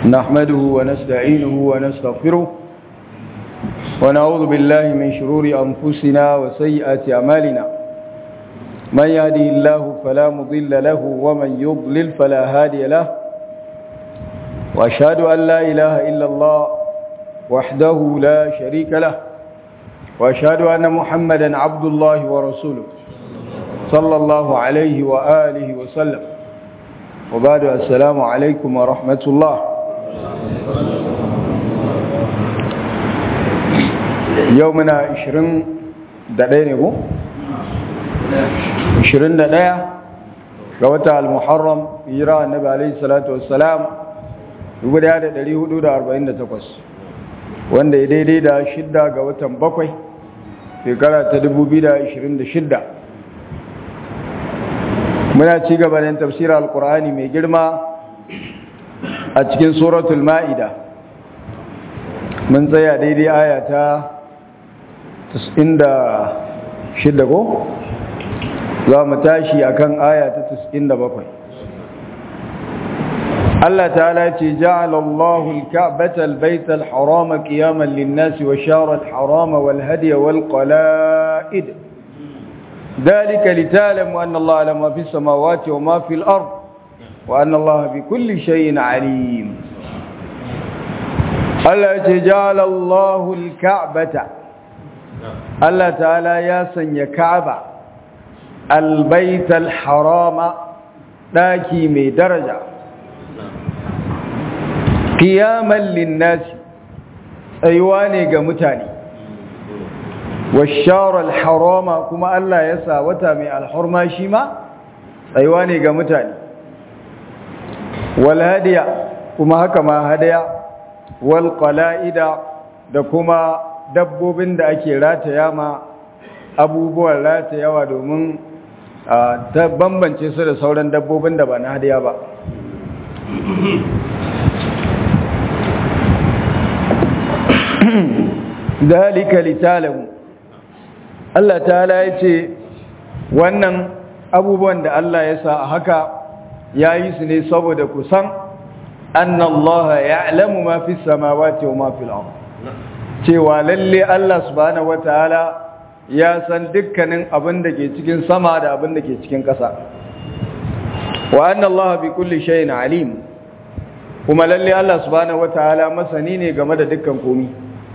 نحمده ونستعينه ونستغفره ونعوذ بالله من شرور أنفسنا وسيئات أعمالنا من يهده الله فلا مضل له ومن يضلل فلا هادي له وأشهد أن لا إله إلا الله وحده لا شريك له وأشهد أن محمدا عبد الله ورسوله صلى الله عليه وآله وسلم وبعد السلام عليكم ورحمة الله يومنا 20 دقيقة نقول 21 ga wata al-muharram hijira annabi alayhi salatu wassalam 1448 wanda ya daidai da shidda ga watan bakwai shekara ta 2026 muna ci gaba da tafsirar alkur'ani mai girma a cikin suratul ma'ida mun tsaya daidai aya ta 96 ko za mu tashi akan aya ta 97 Allah ta'ala ce ja'ala Allahu al-Ka'bata al-Bayta al-Harama qiyaman lin-nasi wa shara al-Harama wal-hadiya wal-qala'id ذلك لتعلموا أن الله على ما في السماوات وما في الأرض وأن الله بكل شيء عليم الله جعل الله الكعبة الله تعالى ياسن كعبة البيت الحرام داكي مي درجة قياما للناس أيواني قمتاني والشار الحرام كما الله يسا وتامي الحرمة شما أيواني قمتاني والهدي كما هكما هدي والقلائد da kuma dabbobin da ake rataya ma abubuwan ratayawa domin ta bambance su da sauran dabbobin da ba na hadiya ba dalika litalamu Allah ta'ala ya ce wannan abubuwan da Allah ya sa a haka ya yi su ne saboda kusan annallaha ya'lamu ma fi samawati wa ma fil ard cewa lalle Allah subhanahu wataala ya san dukkanin abin da ke cikin sama da abin da ke cikin ƙasa wa annallaha bi kulli shay'in alim kuma lalle Allah subhanahu wataala masani ne game da dukkan komai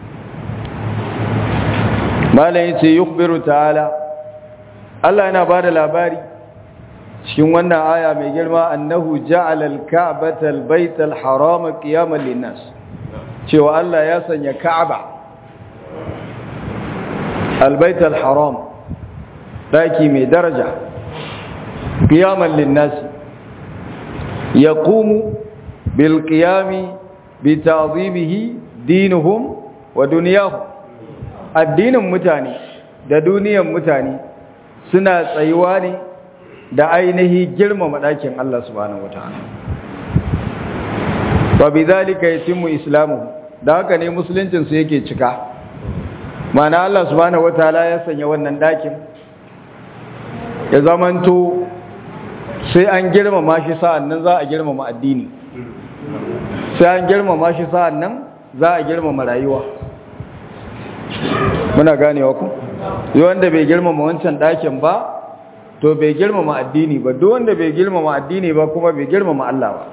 malam yace yukhbiru ta'ala Allah yana bada labari cikin wannan aya mai girma annahu ja'ala al-ka'bata al-bayta al-harama qiyaman lin-nas cewa Allah ya sanya Ka'aba al-bayta al-haram daki mai daraja qiyaman lin-nas yaqumu bil qiyami bi ta'dhimihi dinuhum wa dunyahum addinin mutane da duniyan mutane suna tsayuwa ne da ainihi girmama ɗakin Allah subhanahu wataala wa bidhalika yatimmu islamu da haka ne musuluncin su yake cika mana Allah subhanahu wataala ya sanya wannan ɗakin ya zamanto sai an girmama shi sa'an nan za a girmama addini sai an girmama shi sa'an nan za a girmama rayuwa muna ganewa ku yi wanda bai girmama wancan ɗakin ba to bai girmama addini ba duk wanda bai girmama addini ba kuma bai girmama Allah ba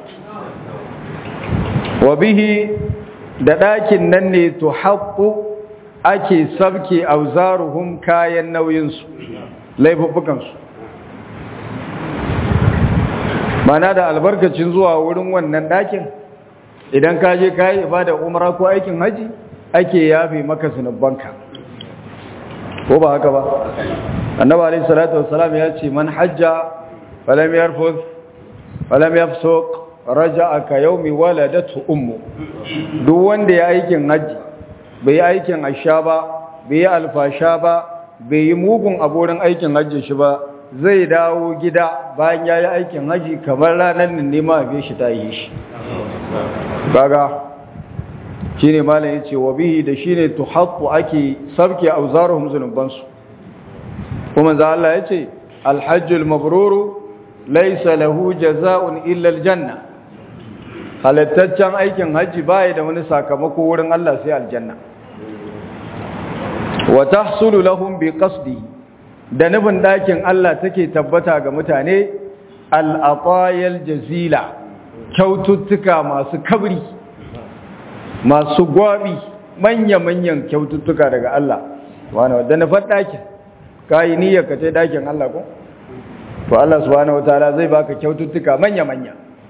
wa bihi da ɗakin nan ne to haƙƙu ake sabke auzaruhum kayan nauyinsu laifuffukansu mana da albarkacin zuwa wurin wannan ɗakin idan ka je ka yi ibada umara ko aikin haji ake yafe maka zunubanka ko ba haka ba annabi alayhi salatu wassalam ya ce man hajja falam yarfuz falam yafsuq raja'a ka yawmi waladatu ummu duk wanda ya aikin haji bai aikin asha ba bai alfasha ba bai yi mugun aborin aikin haji shi ba zai dawo gida bayan ya yi aikin haji kamar ranar nan ne ma bai shi ta yi shi kaga shine malam yace wa bihi da shine tuhaqqu ake sabke auzaruhum zunubansu kuma za Allah yace alhajjul mabrur laysa lahu jazaa'un illa aljanna halittaccen aikin hajji baya da wani sakamako wurin Allah sai aljanna wa tahsulu lahum bi qasdi da nufin dakin Allah take tabbata ga mutane al-atayal jazila kyaututtuka masu kabri masu gwabi manya-manyan kyaututtuka daga Allah wani wadda na faɗakin ka yi niyyar ka ce ɗakin Allah ko? to Allah subhanahu wataala zai baka kyaututtuka manya-manya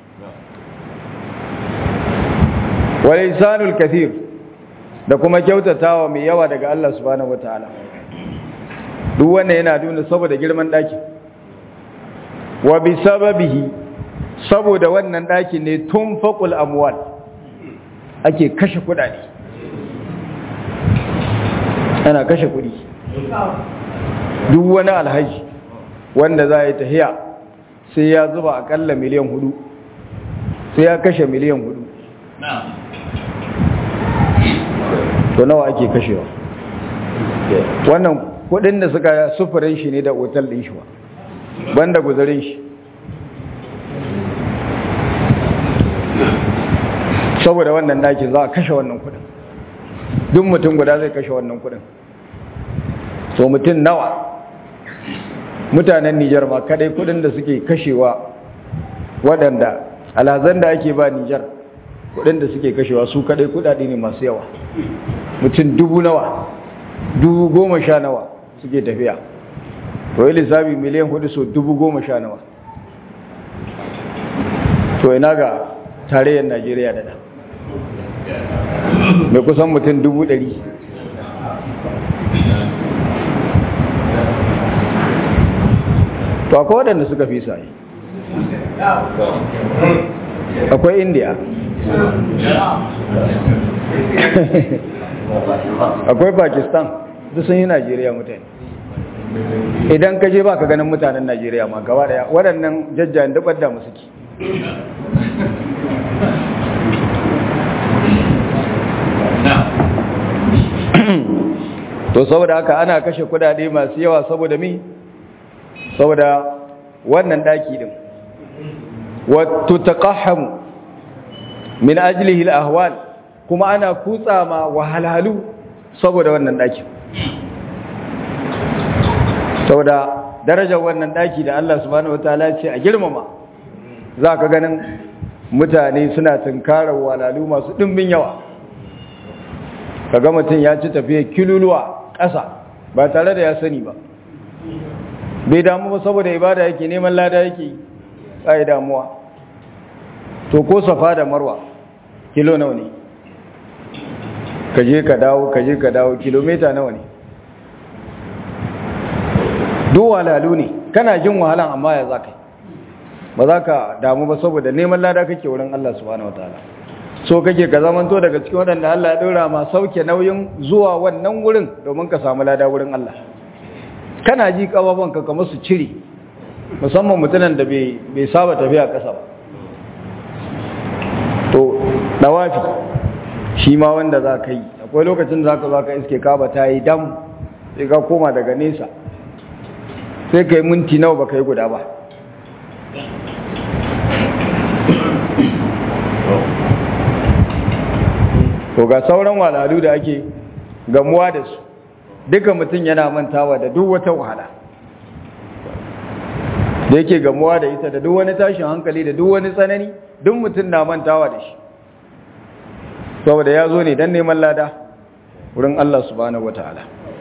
wal insanul kathir da kuma kyautatawa mai yawa daga Allah subhanahu wataala duk wannan yana nuna saboda girman ɗakin wa bi sababihi saboda wannan ɗakin ne tun faƙul amwal ake kashe kuɗaɗe ana kashe kuɗi duk wani alhaji wanda za a yi tahiya sai ya zuba akalla miliyan hudu sai ya kashe miliyan hudu to nawa ake kashewa wannan kudin da suka sufurin shi ne da otal din shi ba banda guzarin shi saboda wannan dakin za a kashe wannan kudin duk mutum guda zai kashe wannan kudin so mutum nawa mutanen Nijar ma kadai kudin da suke kashewa waɗanda alhazan da ake ba Nijar kudin da suke kashewa su kadai kudade ne masu yawa mutum dubu nawa dubu goma sha nawa suke tafiya to yi lissafi miliyan hudu so dubu goma sha nawa to ina ga tarayyar najeriya da da mai kusan mutum dubu ɗari to akwai waɗanda suka fi sa'i akwai indiya akwai pakistan duk sun yi najeriya mutane idan ka je ba ka ganin mutanen najeriya ma gaba daya waɗannan jajjayen dubar da musu ki to saboda haka ana kashe kudade masu yawa saboda mi saboda wannan daki din wato taqahhamu min ajlihi al-ahwal kuma ana kutsa ma wahalhalu saboda wannan daki saboda darajar wannan daki da Allah subhanahu wataala ce a girmama zaka ganin mutane suna tunkarar wahalhalu masu dimbin yawa kaga mutum ya ci tafiya kiluluwa ƙasa ba tare da ya sani ba bai damu ba saboda ibada yake neman lada yake ai damuwa to ko safa da marwa kilo nawa ne ka je ka dawo ka je ka dawo kilomita nawa ne duk walalu ne kana jin wahalan amma ya za ka ba za ka damu ba saboda neman lada kake wurin Allah subhanahu wataala so kake ka zamanto daga cikin waɗanda Allah ya ɗora ma sauke nauyin zuwa wannan wurin domin ka samu lada wurin Allah kana ji ƙababanka kamar su cire musamman mutumin da bai saba tafiya ƙasa ba to dawafi shi ma wanda za ka yi akwai lokacin da za ka za ka iske kaba ta yi dam sai ka koma daga nesa sai ka yi minti nawa ba ka yi guda ba to ga sauran walalu da ake gamuwa da su duka mutum yana mantawa da duk wata wahala da yake gamuwa da ita da duk wani tashin hankali da duk wani tsanani duk mutum na mantawa da shi saboda ya zo ne don neman lada wurin Allah subhanahu wataala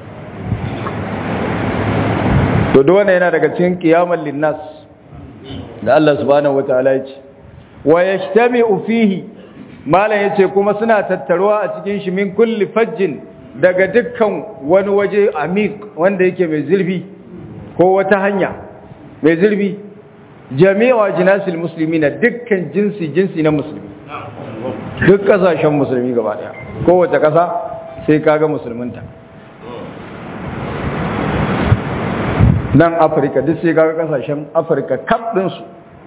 to duk wanda yana daga cikin qiyamul linnas da Allah subhanahu wataala ya ce wa yajtami'u fihi malam yace kuma suna tattaruwa a cikin shi min kulli fajjin daga dukkan wani waje amik wanda yake mai zurfi ko wata hanya mai zurfi jami'a jinasil musulmi na dukkan jinsi jinsi na musulmi duk kasashen musulmi gaba daya kowace kasa sai kaga musulminta nan afirka duk sai kaga kasashen afirka kaf ɗinsu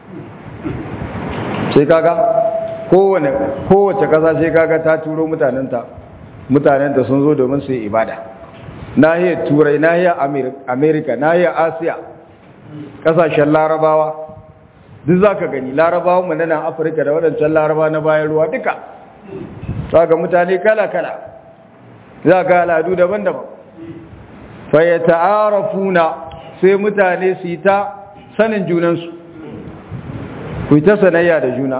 sai kaga kowane kowace kasa sai kaga ta turo mutanenta mutanenta sun zo domin su yi ibada nahiyar turai nahiyar amerika nahiyar asiya kasashen larabawa duk za ka gani larabawan mu na nan afirka da waɗancan laraba na bayan ruwa duka za ga mutane kala-kala za ga al'adu daban-daban faya ta'arafuna sai mutane su yi ta sanin junansu ku yi ta sanayya da juna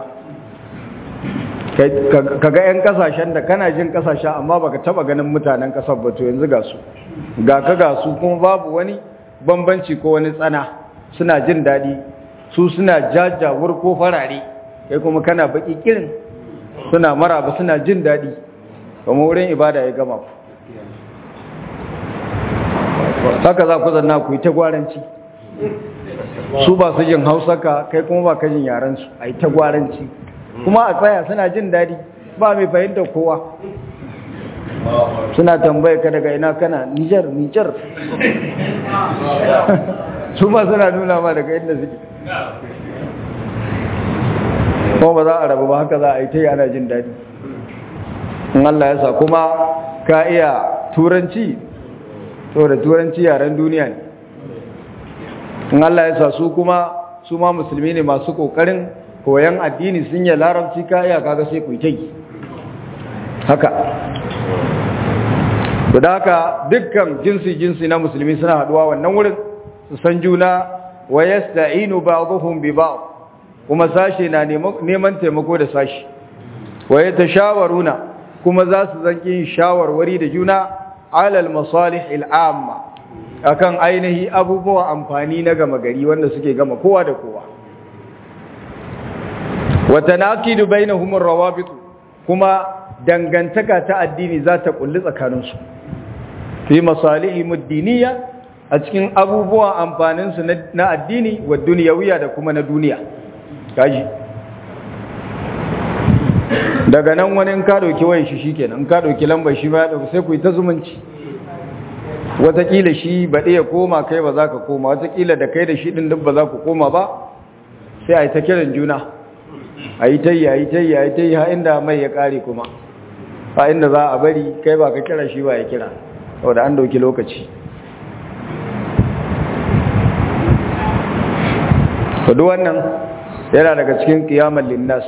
ka ga 'yan kasashen da kana jin kasashen amma baka taba ganin mutanen kasar ba to yanzu ga su ga ka ga su kuma babu wani bambanci ko wani tsana suna jin daɗi su suna jajawar ko farare kai kuma kana baki kirin suna maraba suna jin daɗi kuma wurin ibada ya gama ku haka za ku zanna ku yi ta gwaranci su ba su jin hausaka kai kuma ba ka jin yarensu a yi ta gwaranci kuma a tsaya suna jin daɗi ba mai fahimta kowa suna tambaye ka daga ina kana nijar nijar su ma suna nuna ma daga inda suke kuma ba za a rabu ba haka za a yi ta yi ana jin daɗi in Allah ya sa kuma ka iya turanci saboda turanci yaren duniya ne in Allah ya sa su kuma su ma musulmi ne masu kokarin koyan addini sun yi larabci ka iya kaga sai ku yi haka da haka dukkan jinsi jinsi na musulmi suna haduwa wannan wurin su san juna wa yasta'inu ba'dhum bi ba'd kuma sashi na neman taimako da sashi wa yatashawaruna kuma za su zanki shawarwari da juna alal masalih al'amma akan ainihi abubuwa amfani na gama gari wanda suke gama kowa da kowa wa tanaqidu bainahum ar-rawabit kuma dangantaka ta addini za ta kulli tsakaninsu fi masalihim ad-diniyya a cikin abubuwan amfanin su na addini wa dunyawiya da kuma na duniya kaji daga nan wani in ka dauki wayan shi shikenan in ka dauki lambar shi ba ya dauki sai ku yi ta zumunci watakila shi ba ya koma kai ba za ka koma watakila da kai da shi ɗin duk ba za ku koma ba sai a yi ta kiran juna a yi ta yi a yi ta yi a yi ta yi ha inda mai ya ƙare kuma a inda za a bari kai ba ka kira shi ba ya kira wadda an dauki lokaci kudu wannan yana daga cikin kiyamar linnas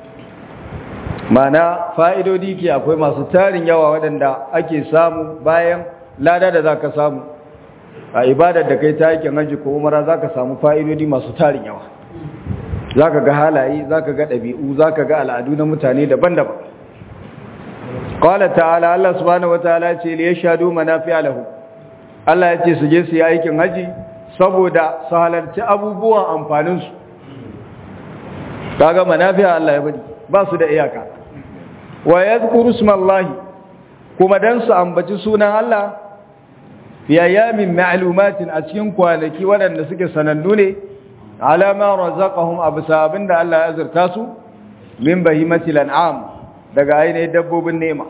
mana fa'idodi ke akwai masu tarin yawa waɗanda ake samu bayan lada da za ka samu a ibadar da kai ta yakin hajji ko umara za ka samu fa'idodi masu tarin yawa za ka ga halaye za ka ga ɗabi'u za ka ga al'adu na mutane daban-daban ƙwala ta'ala Allah subhanahu wata'ala ce liya shaɗu manafi alahu Allah ya ce su je su yi aikin hajji saboda su halarci abubuwan amfaninsu ta ga manafi Allah ya bari ba su da iyaka wa ya zukuru kuma don su ambaci sunan Allah fi ayyamin ma'lumatin a cikin kwanaki waɗanda suke sanannu ne alama razaqahum absa abinda Allah ya azurta su min bahimatil an'am daga ainihin dabbobin nema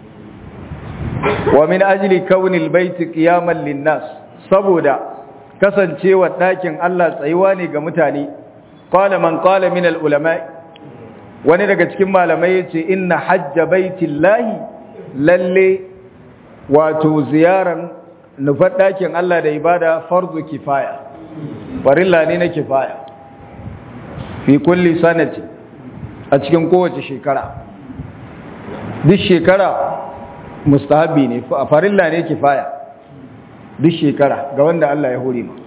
wa min ajli kaunil baiti qiyaman linnas saboda kasancewa ɗakin Allah tsayuwa ne ga mutane qala man qala min al ulama wani daga cikin malamai yace inna hajja baitillahi lalle wato ziyaran nufar ɗakin Allah da ibada farzu kifaya farilla ne na kifaya fi kulli sanati a cikin kowace shekara duk shekara mustahabi ne a farilla ne kifaya duk shekara ga wanda Allah ya hore ma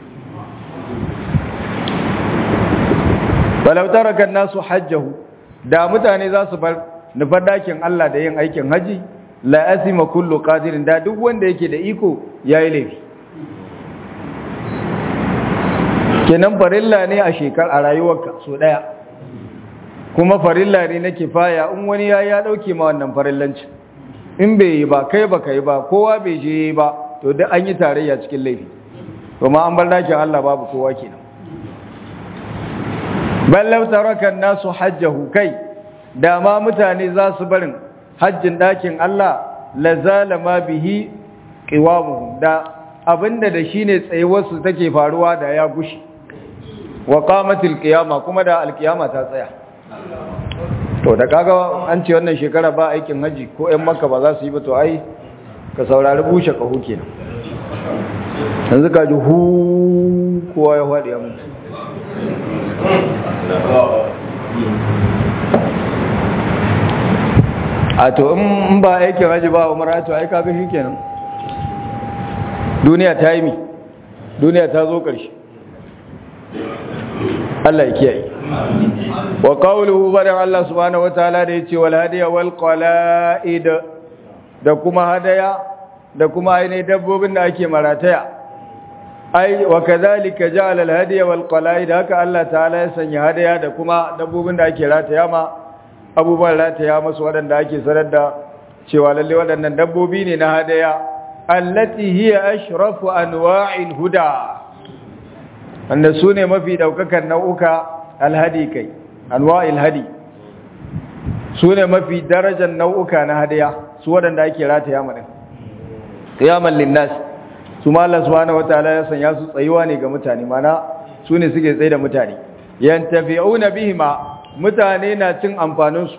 walau taraka nasu hajjahu da mutane za su bar nufar ɗakin Allah da yin aikin haji la asima kullu qadirin da duk wanda yake da iko yayi laifi kenan farilla ne a shekar a rayuwarka so daya kuma farilla ne na kifaya in wani ya ya dauke ma wannan farillanci in bai yi ba kai ba kai ba kowa bai je yi ba to duk an yi tarayya cikin laifi kuma an bar dakin Allah babu kowa kenan bal law taraka an-nasu hajjahu kai da ma mutane za su barin hajjin ɗakin Allah lazala ma bihi qiwamuhum da abinda da shine tsayuwarsu take faruwa da ya gushi wa qamatil qiyama kuma da alqiyama ta tsaya to da kaga an ce wannan shekara ba aikin haji ko ƴan makka ba za su yi ba to ai ka saurari bushe kaho kenan yanzu ka ji hu kowa ya faɗi ya mutu a to in ba aikin haji ba umara to ai kaga shikenan duniya ta yi mi duniya ta zo ƙarshe Allah ya kiyaye wa qawluhu badan Allah subhanahu wataala da yace wal hadiya wal qala'id da kuma hadaya da kuma ainihin dabbobin da ake marataya ai wa kadhalika ja'ala al hadiya wal qala'id haka Allah ta'ala ya sanya hadaya da kuma dabbobin da ake rataya ma abubuwan rataya masu waɗanda ake sanar da cewa lalle waɗannan dabbobi ne na hadaya allati hiya ashrafu anwa'il huda wanda su ne mafi ɗaukakan nau'uka alhadi kai anwa'il hadi su ne mafi darajar nau'uka na hadaya su waɗanda ake rataya maɗin ƙiyaman linnas su ma Allah subhanahu wataala ya sanya su tsayuwa ne ga mutane mana su ne suke tsaye da mutane yantafi'una bihima mutane na cin amfaninsu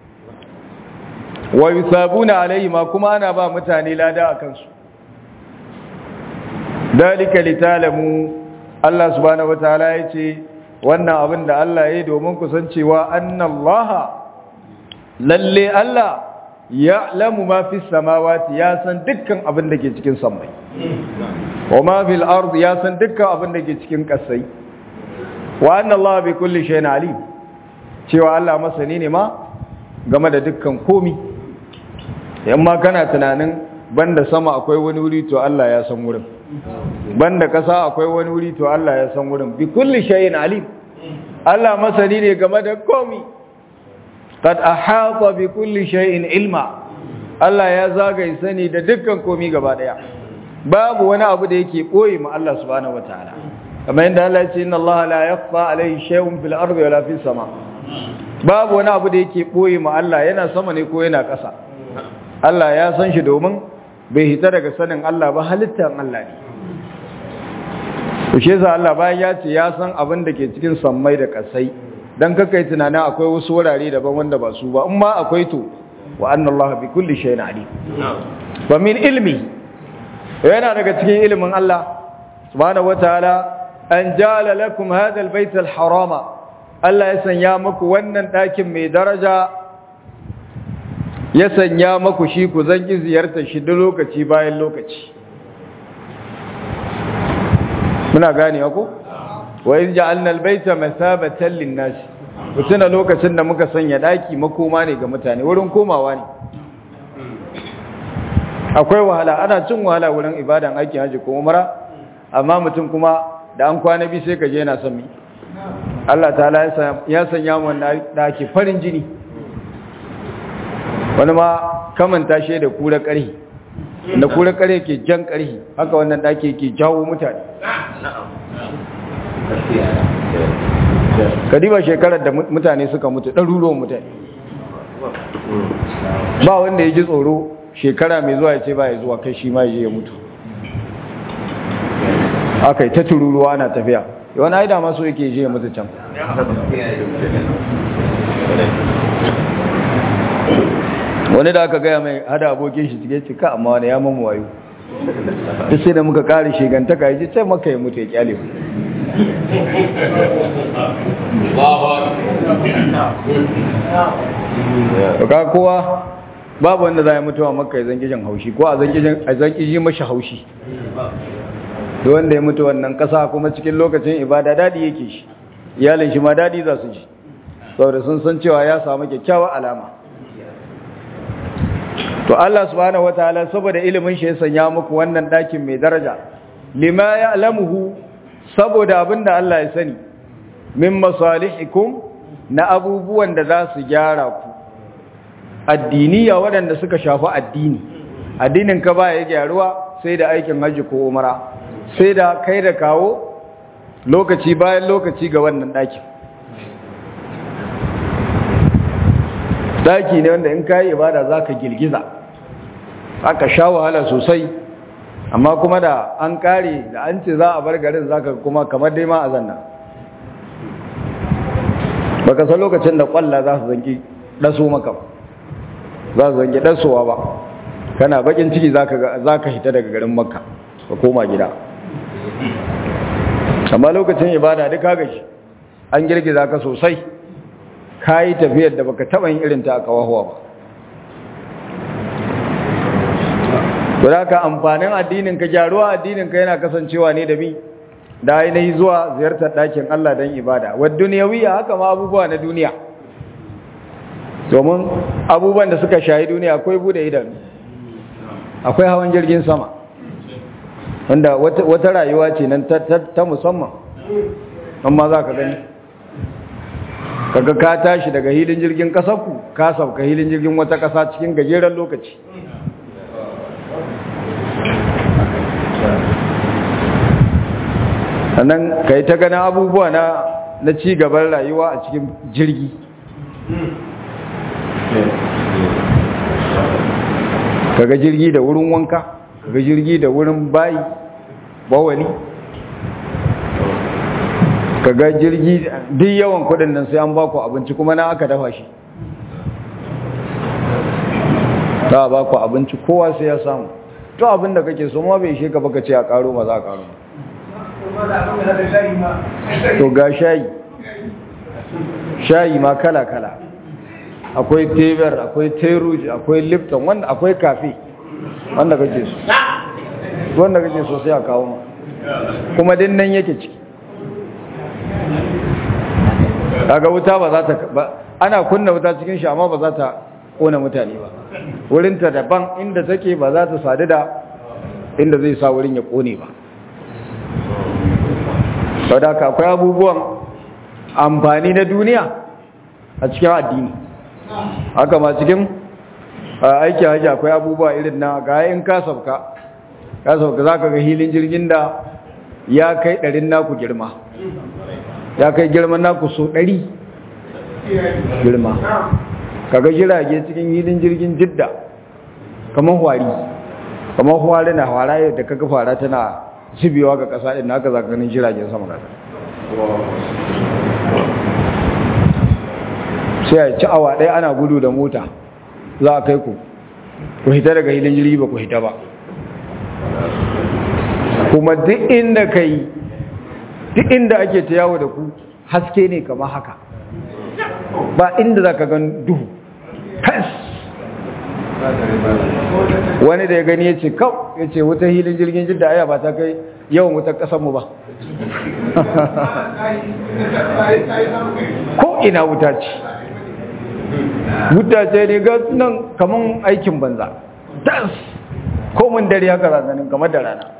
wa yusabuna alaihima kuma ana ba mutane lada a kansu dalika litalamu Allah subhanahu wataala yace wannan abin da Allah yayi domin ku san cewa annallaha lalle Allah ya'lamu ma fis samawati ya san dukkan abin da ke cikin sammai wa ma fil ardi ya san dukkan abin da ke cikin kasai wa annallaha bi kulli shay'in alim cewa Allah masani ne ma game da dukkan komi yamma kana tunanin banda sama akwai wani wuri to Allah ya san wurin banda kasa akwai wani wuri to Allah ya san wurin bi kulli shay'in alim Allah masani ne game da komi qad ahata bi kulli shay'in ilma Allah ya zagaye sani da dukkan komi gaba daya babu wani abu da yake koyi ma Allah subhanahu wataala kamar yadda Allah ya ce inna Allah la yakhfa alayhi shay'un fil ardi wala fis sama babu wani abu da yake koyi ma Allah yana sama ne ko yana ƙasa Allah ya san shi domin bai hita daga sanin Allah ba halittar Allah ne Kushe za Allah bayan ya ce ya san abin da ke cikin sammai da ƙasai don kakai tunanin akwai wasu wurare daban wanda ba su ba in ma akwai to wa annan Allah bi kulli shayin ali ba min ilmi yana daga cikin ilimin Allah subhanahu wataala an jala lakum hadha albayt alharama Allah ya sanya muku wannan ɗakin mai daraja ya sanya maku shi ku zangi ziyartar shi duk lokaci bayan lokaci muna gane ku wa in ja'alna albayta masabatan lin-nas mutuna lokacin da muka sanya daki makoma ne ga mutane wurin komawa ne akwai wahala ana cin wahala wurin ibadan aikin haji ko umra amma mutum kuma da an kwana bi sai ka je yana son mi Allah ta'ala ya sanya mu wannan daki farin jini wani ma kamanta shi da kura ƙarhi da kura ƙarhi ke jan ƙarhi haka wannan ɗaki ke jawo mutane kadiba shekarar da mutane suka mutu ɗaruruwan mutane ba wanda ya ji tsoro shekara mai zuwa ya ce ba ya zuwa kai shi ma ya je ya mutu aka yi ta tururuwa na tafiya yawan aida masu yake je ya mutu can wani da aka gaya mai hada abokin shi cike cika amma wani ya mamu wayo duk sai da muka kare shigantaka ya ji ce maka ya mutu ya kyale mu ka kowa babu wanda za a mutuwa maka ya zangi jan haushi ko a zangi ji mashi haushi da wanda ya mutu wannan kasa kuma cikin lokacin ibada dadi yake shi iyalin shi ma dadi za su ji saboda sun san cewa ya samu kyakkyawar alama to Allah subhanahu wataala saboda ilimin shi ya sanya muku wannan dakin mai daraja lima ya'lamuhu saboda abinda Allah ya sani min masalihikum na abubuwan da za su gyara ku addiniya waɗanda suka shafi addini addinin ka ba ya gyaruwa sai da aikin haji ko umara sai da kai da kawo lokaci bayan lokaci ga wannan dakin daki ne wanda in kayi ibada zaka girgiza aka sha wahala sosai amma kuma da an kare da an ce za a bar garin zaka kuma kamar dai ma a zanna baka san lokacin da kwalla za su zanki daso maka za su zanki dasowa ba kana bakin ciki zaka zaka hita daga garin makka ka koma gida amma lokacin ibada duk kaga shi an girgiza ka sosai ka yi tafiyar da baka taɓa yin irin ta a kawahuwa ba guda ka amfanin addinin ka gyaruwa addinin ka yana kasancewa ne da bi da ainihi zuwa ziyartar ɗakin Allah don ibada wadda duniyawiya haka ma abubuwa na duniya domin abubuwan da suka shayi duniya akwai bude idanu akwai hawan jirgin sama wanda wata rayuwa ce nan ta musamman amma za ka gani kaga ka tashi daga hilin jirgin kasarku ka sauka hilin jirgin wata kasa cikin gajeren lokaci sannan ka yi ta ganin abubuwa na ci gaban rayuwa a cikin jirgi kaga jirgi da wurin wanka kaga jirgi da wurin bayi bawali kaga jirgi duk yawan kudin nan sai an baku abinci kuma na aka dafa shi za a baku abinci kowa sai ya samu to abin da kake so ma bai ishe ka baka ce a karo ma za a karo to ga shayi shayi ma kala-kala akwai teber akwai teruji akwai lipton wanda akwai kafe wanda kake so wanda kake so sai a kawo ma kuma din nan yake ciki kaga wuta ba za ta ba ana kunna wuta cikin shi amma ba za ta kona mutane ba wurinta daban inda take ba za ta sadu da inda zai sa wurin ya kone ba saboda akwai abubuwan amfani na duniya a cikin addini haka ma cikin aiki haji akwai abubuwa irin na ga in ka sauka ka sauka za ka ga hilin jirgin da ya kai ɗarin naku girma ya kai girman naku so ɗari girma kaga jirage cikin hilin jirgin jidda kamar hwari kamar hwari na hwara yadda kaga fara tana zubewa ga ƙasa ɗin haka za ka ganin jiragen sama da sai a ci awa ɗaya ana gudu da mota za a kai ku ku hita daga hilin jirgi ba ku hita ba kuma duk inda ka yi duk inda ake ta yawo da ku haske ne kama haka ba inda za ka gan duhu fes wani da ya gani ya ce kau ya ce wuta hilin jirgin jidda aya ba ta kai yawan wutar ƙasanmu ba ko ina wuta ce wuta ce ne ga nan kaman aikin banza tas komin dare haka razanin kamar da rana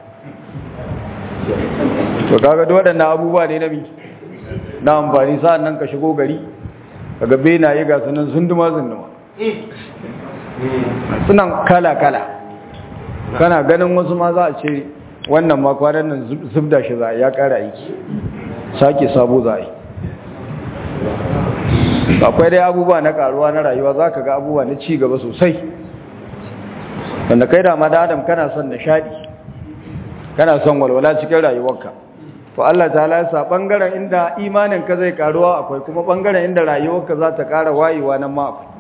to kaga da waɗannan abubuwa ne na bi na amfani sa'an nan ka shigo gari kaga benaye ga sunan zunduma zunduma sunan kala-kala kana ganin wasu ma za a ce wannan ma kwanan nan zubda shi za a ya ƙara aiki sake sabo za a yi akwai dai abubuwa na karuwa na rayuwa za ka ga abubuwa na ci gaba sosai wanda kai da da adam kana son nishadi kana son walwala cikin rayuwarka to Allah ta lasa bangaren inda imanin ka zai karuwa akwai kuma bangaren inda rayuwarka za ta kara wayewa nan ma akwai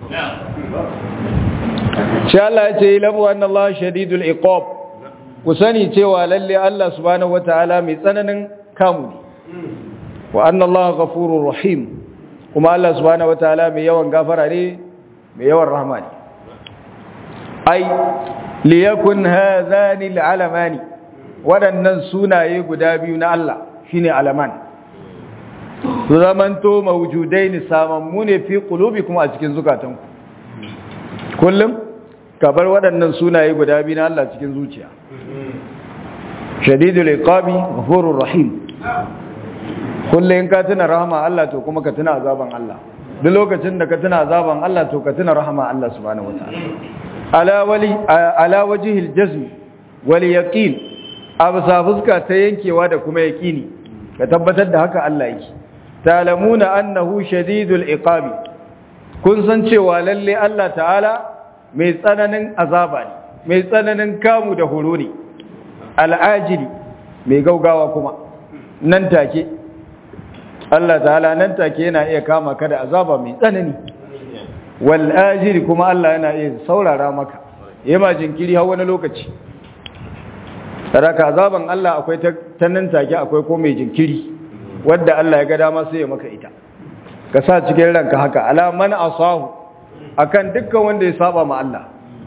shi Allah ya ce ilamu anna Allah shadidul iqab ku sani cewa lalle Allah subhanahu wataala mai tsananin kamu ne wa anna Allah ghafurur rahim kuma Allah subhanahu wataala mai yawan gafara ne mai yawan rahama ne ai liyakun hadhani alalamani waɗannan sunaye guda biyu na Allah shine alaman su zamanto mawjudaini samammu ne fi qulubikum a cikin zukatanku kullum ka bar waɗannan sunaye guda biyu na Allah cikin zuciya shadidul iqabi ghafurur rahim kullum ka tuna rahama Allah to kuma ka tuna azaban Allah duk lokacin da ka tuna azaban Allah to ka tuna rahama Allah subhanahu wataala ala wali ala wajhil jazm wal yaqin absa fuska ta yankewa da kuma yaqini ka tabbatar da haka Allah yake talamuna annahu shadidul iqabi kun san cewa lalle Allah ta'ala mai tsananin azaba ne mai tsananin kamu da horo ne al'ajili mai gaugawa kuma nan take Allah ta'ala nan take yana iya kama ka da azaba mai tsanani wal ajiri kuma Allah yana iya saurara maka yema jinkiri har wani lokaci saraka azaban Allah akwai ta nan take akwai ko mai jinkiri wadda Allah ya ga dama sai ya maka ita ka sa cikin ranka haka ala man asahu akan dukkan wanda ya saba ma Allah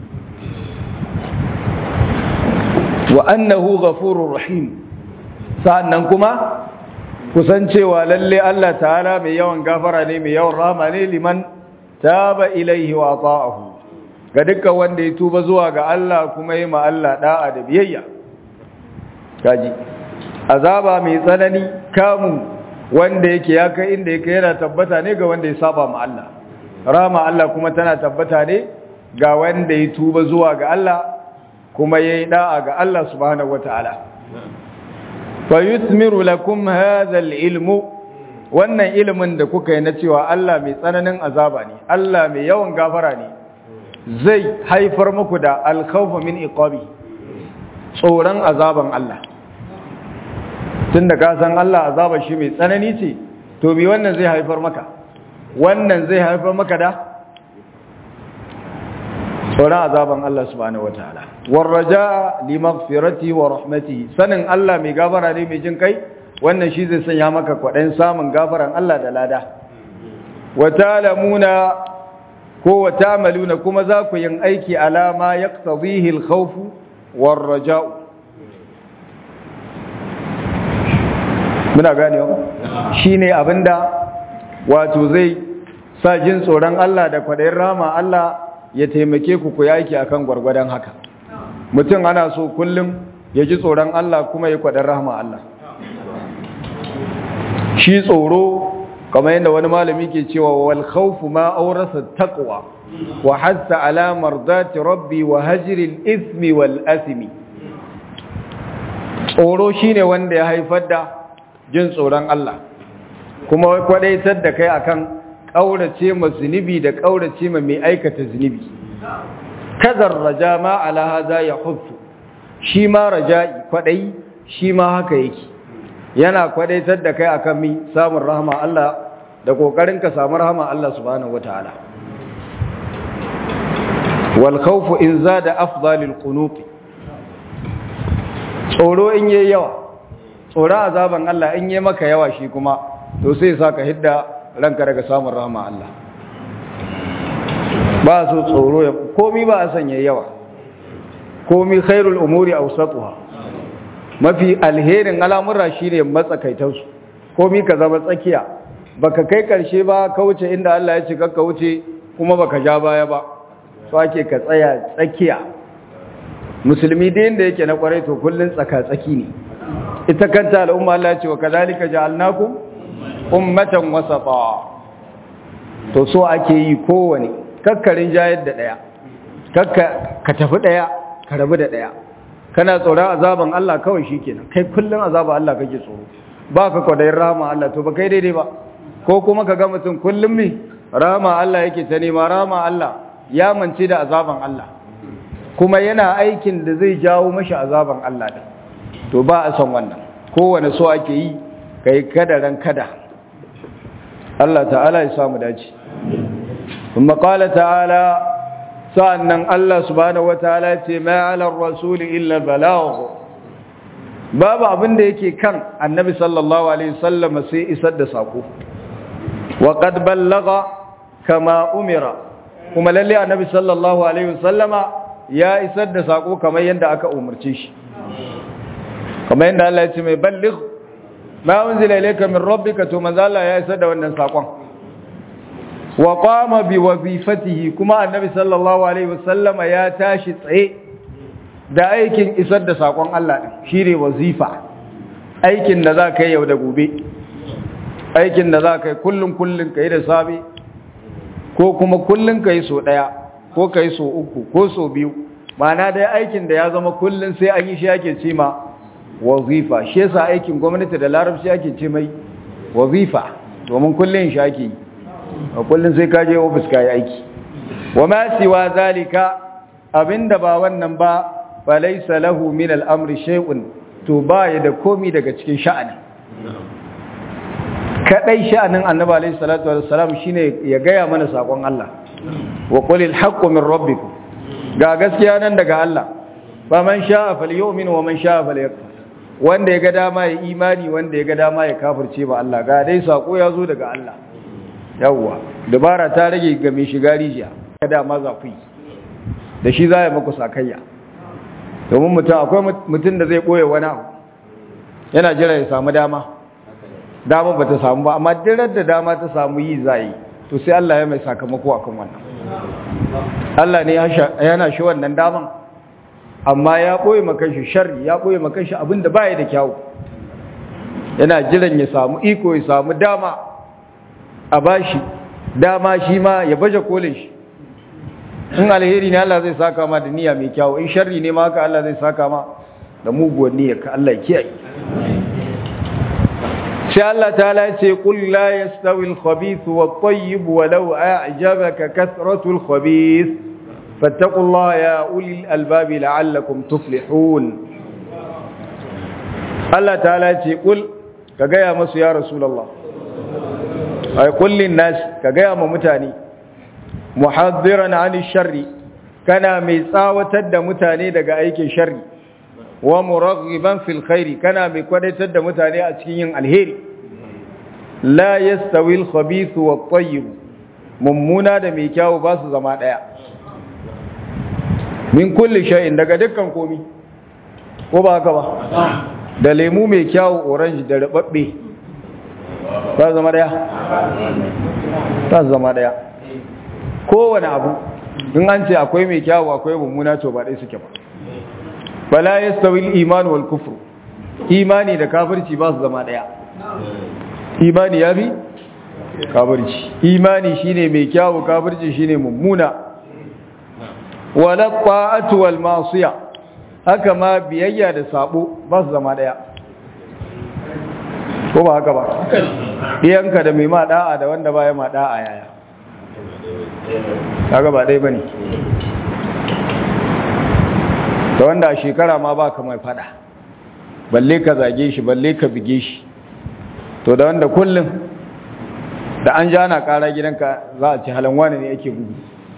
wa annahu ghafurur rahim sa'annan kuma kusancewa lalle Allah ta'ala mai yawan gafara ne mai yawan rahama ne liman taba ilaihi wa ta'ahu ga dukkan wanda ya tuba zuwa ga Allah kuma yi ma Allah da'a da biyayya kaji azaba mai tsanani kamu wanda yake ya kai inda yake yana tabbata ne ga wanda ya saba ma Allah rama Allah kuma tana tabbata ne ga wanda ya tuba zuwa ga Allah kuma yayi da'a ga Allah subhanahu wataala fa yuthmiru lakum hadha al-ilmu wannan ilimin da kuka yi na cewa Allah mai tsananin azaba ne Allah mai yawan gafara ne zai haifar muku da al-khawfa min iqabi tsoron azaban Allah tunda ka san Allah azaba shi mai tsanani ce to bi wannan zai haifar maka wannan zai haifar maka da tsoron azaban Allah subhanahu wataala warraja li maghfirati wa rahmatihi sanin Allah mai gafara ne mai jin kai wannan shi zai sanya maka kwaɗayin samun gafaran Allah da lada wa ta'lamuna ko wa ta'maluna kuma za ku yin aiki alama yaqtadihi al-khawf war-raja'u muna ganewa shine abinda wato zai sa jin tsoron Allah da kwaɗayin rama Allah ya taimake ku ku yaki akan gwargwadon haka mutum ana so kullum ya ji tsoron Allah kuma ya kwaɗin rahama Allah shi tsoro kamar yadda wani malami ke cewa wal khawfu ma awrasa taqwa wa hatta ala mardati rabbi wa hajri al ismi wal asmi tsoro shine wanda ya haifar da jin tsoron Allah kuma kwadaitar da kai akan kaurace ma zunubi da kaurace ma mai aikata zunubi kadar raja ma ala hada ya huffu shi ma raja'i kwadai shi ma haka yake yana kwadaitar da kai akan mi samun rahama Allah da kokarin ka samu rahama Allah subhanahu wataala wal khawfu in zada afdalil qunut tsoro in yayi yawa tsoro azaban Allah in yayi maka yawa shi kuma to sai saka hidda ranka daga samun rahama Allah ba so tsoro ya komi ba a sanya yawa komi khairul umuri awsatuha mafi alherin al'amura shine matsakaitansu komi ka zama tsakiya baka kai karshe ba ka wuce inda Allah ya ce ka wuce kuma baka ja baya ba to ake ka tsaya tsakiya musulmi da yanda yake na kwarai to kullun tsaka tsaki ne ita kanta al'umma Allah ya ce wa kadhalika ja'alnakum ummatan wasata to so ake yi kowane kakkarin jayar da daya kakka ka tafi daya ka rabu da daya kana tsoron azaban Allah kawai shikenan kai kullun azaban Allah kake tsoro ba ka kwadayin rahama Allah to ba kai daidai ba ko kuma ka ga mutum kullum ne rahama Allah yake ta nema rahama Allah ya mance da azaban Allah kuma yana aikin da zai jawo mashi azaban Allah din to ba a son wannan kowane so ake yi kai kadaran kada Allah ta'ala ya samu dace kuma qala ta'ala sa'annan Allah subhanahu wataala ce ma 'ala ar-rasul illa balagh babu abin da yake kan annabi sallallahu alaihi wasallam sai isar da sako wa qad ballaga kama umira kuma lalle annabi sallallahu alaihi wasallama ya isar da sako kamar yadda aka umarce shi kamar yadda Allah ya ce mai balligh ma unzila ilayka min rabbika to manzo Allah ya isar da wannan sakon wa qama bi wazifatihi kuma annabi sallallahu alaihi wasallama ya tashi tsaye da aikin isar da sakon Allah din shine wazifa aikin da za ka yi yau da gobe aikin da za ka yi kullun kullun ka yi da safe ko kuma kullun ka yi so daya ko ka yi so uku ko so biyu ma'ana dai aikin da ya zama kullun sai an yi shi ake ce ma wazifa shi yasa aikin gwamnati da larabci ake ce mai wazifa domin kullun shi ake yi a kullun sai ka je ofis ka yi aiki wa ma siwa zalika abinda ba wannan ba falaisa lahu min al'amri shay'un to baya da komi daga cikin sha'ani kadai sha'anin annabi alayhi salatu wassalam shine ya gaya mana sakon Allah wa qulil haqqu min rabbikum ga gaskiya nan daga Allah fa man sha'a falyu'min wa man sha'a falyakfur wanda ya ga dama ya imani wanda ya ga dama ya kafirce ba Allah ga dai sako ya zo daga Allah yawwa dabara ta rage ga mai shiga rijiya ga dama za ku yi da shi za ya muku sakayya domin mutum akwai mutum da zai ɓoye wani abu yana jira ya samu dama dama ba ta samu ba amma dirar da dama ta samu yi za yi to sai Allah ya mai sakamako a kan wannan Allah ne yana shi wannan daman amma ya ɓoye makanshi sharri ya ɓoye makanshi abinda ba ya da kyawu yana jiran ya samu iko ya samu dama a bashi dama shi ma ya baje kolin shi in alheri ne Allah zai saka ma da niyya mai kyawu in sharri ne ma haka Allah zai saka ma da muguwar niyyar ka Allah ya kiyaye sai Allah ta'ala ce qul la yastawi al-khabith wat-tayyib walau a'jabaka kathratu al-khabith fattaqullaha ya ulil albab la'allakum tuflihun Allah ta'ala ce qul ka gaya masu ya rasulullah ay qul lin-nas ka gaya ma mutane muhaddiran 'ani sharri kana mai tsawatar da mutane daga aikin sharri wa muraghiban fil khairi kana mai kwadaitar da mutane a cikin yin alheri la yastawi al khabith wa tayyib mummuna da mai kyau ba su zama daya min kulli shay'in daga dukkan komi ko ba haka ba da lemu mai kyau orange da rubabbe ba zama daya ba zama daya kowane abu in an ce akwai mai kyau akwai mummuna to ba dai suke ba bala yastawi al-iman wal kufr imani da kafirci ba su zama daya imani yafi kafirci imani shine mai kyawu kafirci shine mummuna wala ta'atu wal ma'siya haka ma biyayya da sabo ba su zama daya ko ba haka ba iyanka da mai ma da'a da wanda baya ma da'a yaya kaga ba dai bane da wanda a shekara ma ba ka mai fada balle ka zage shi balle ka bige shi to da wanda kullum da an ja na kara gidanka za a ci halin wani ne ake gudu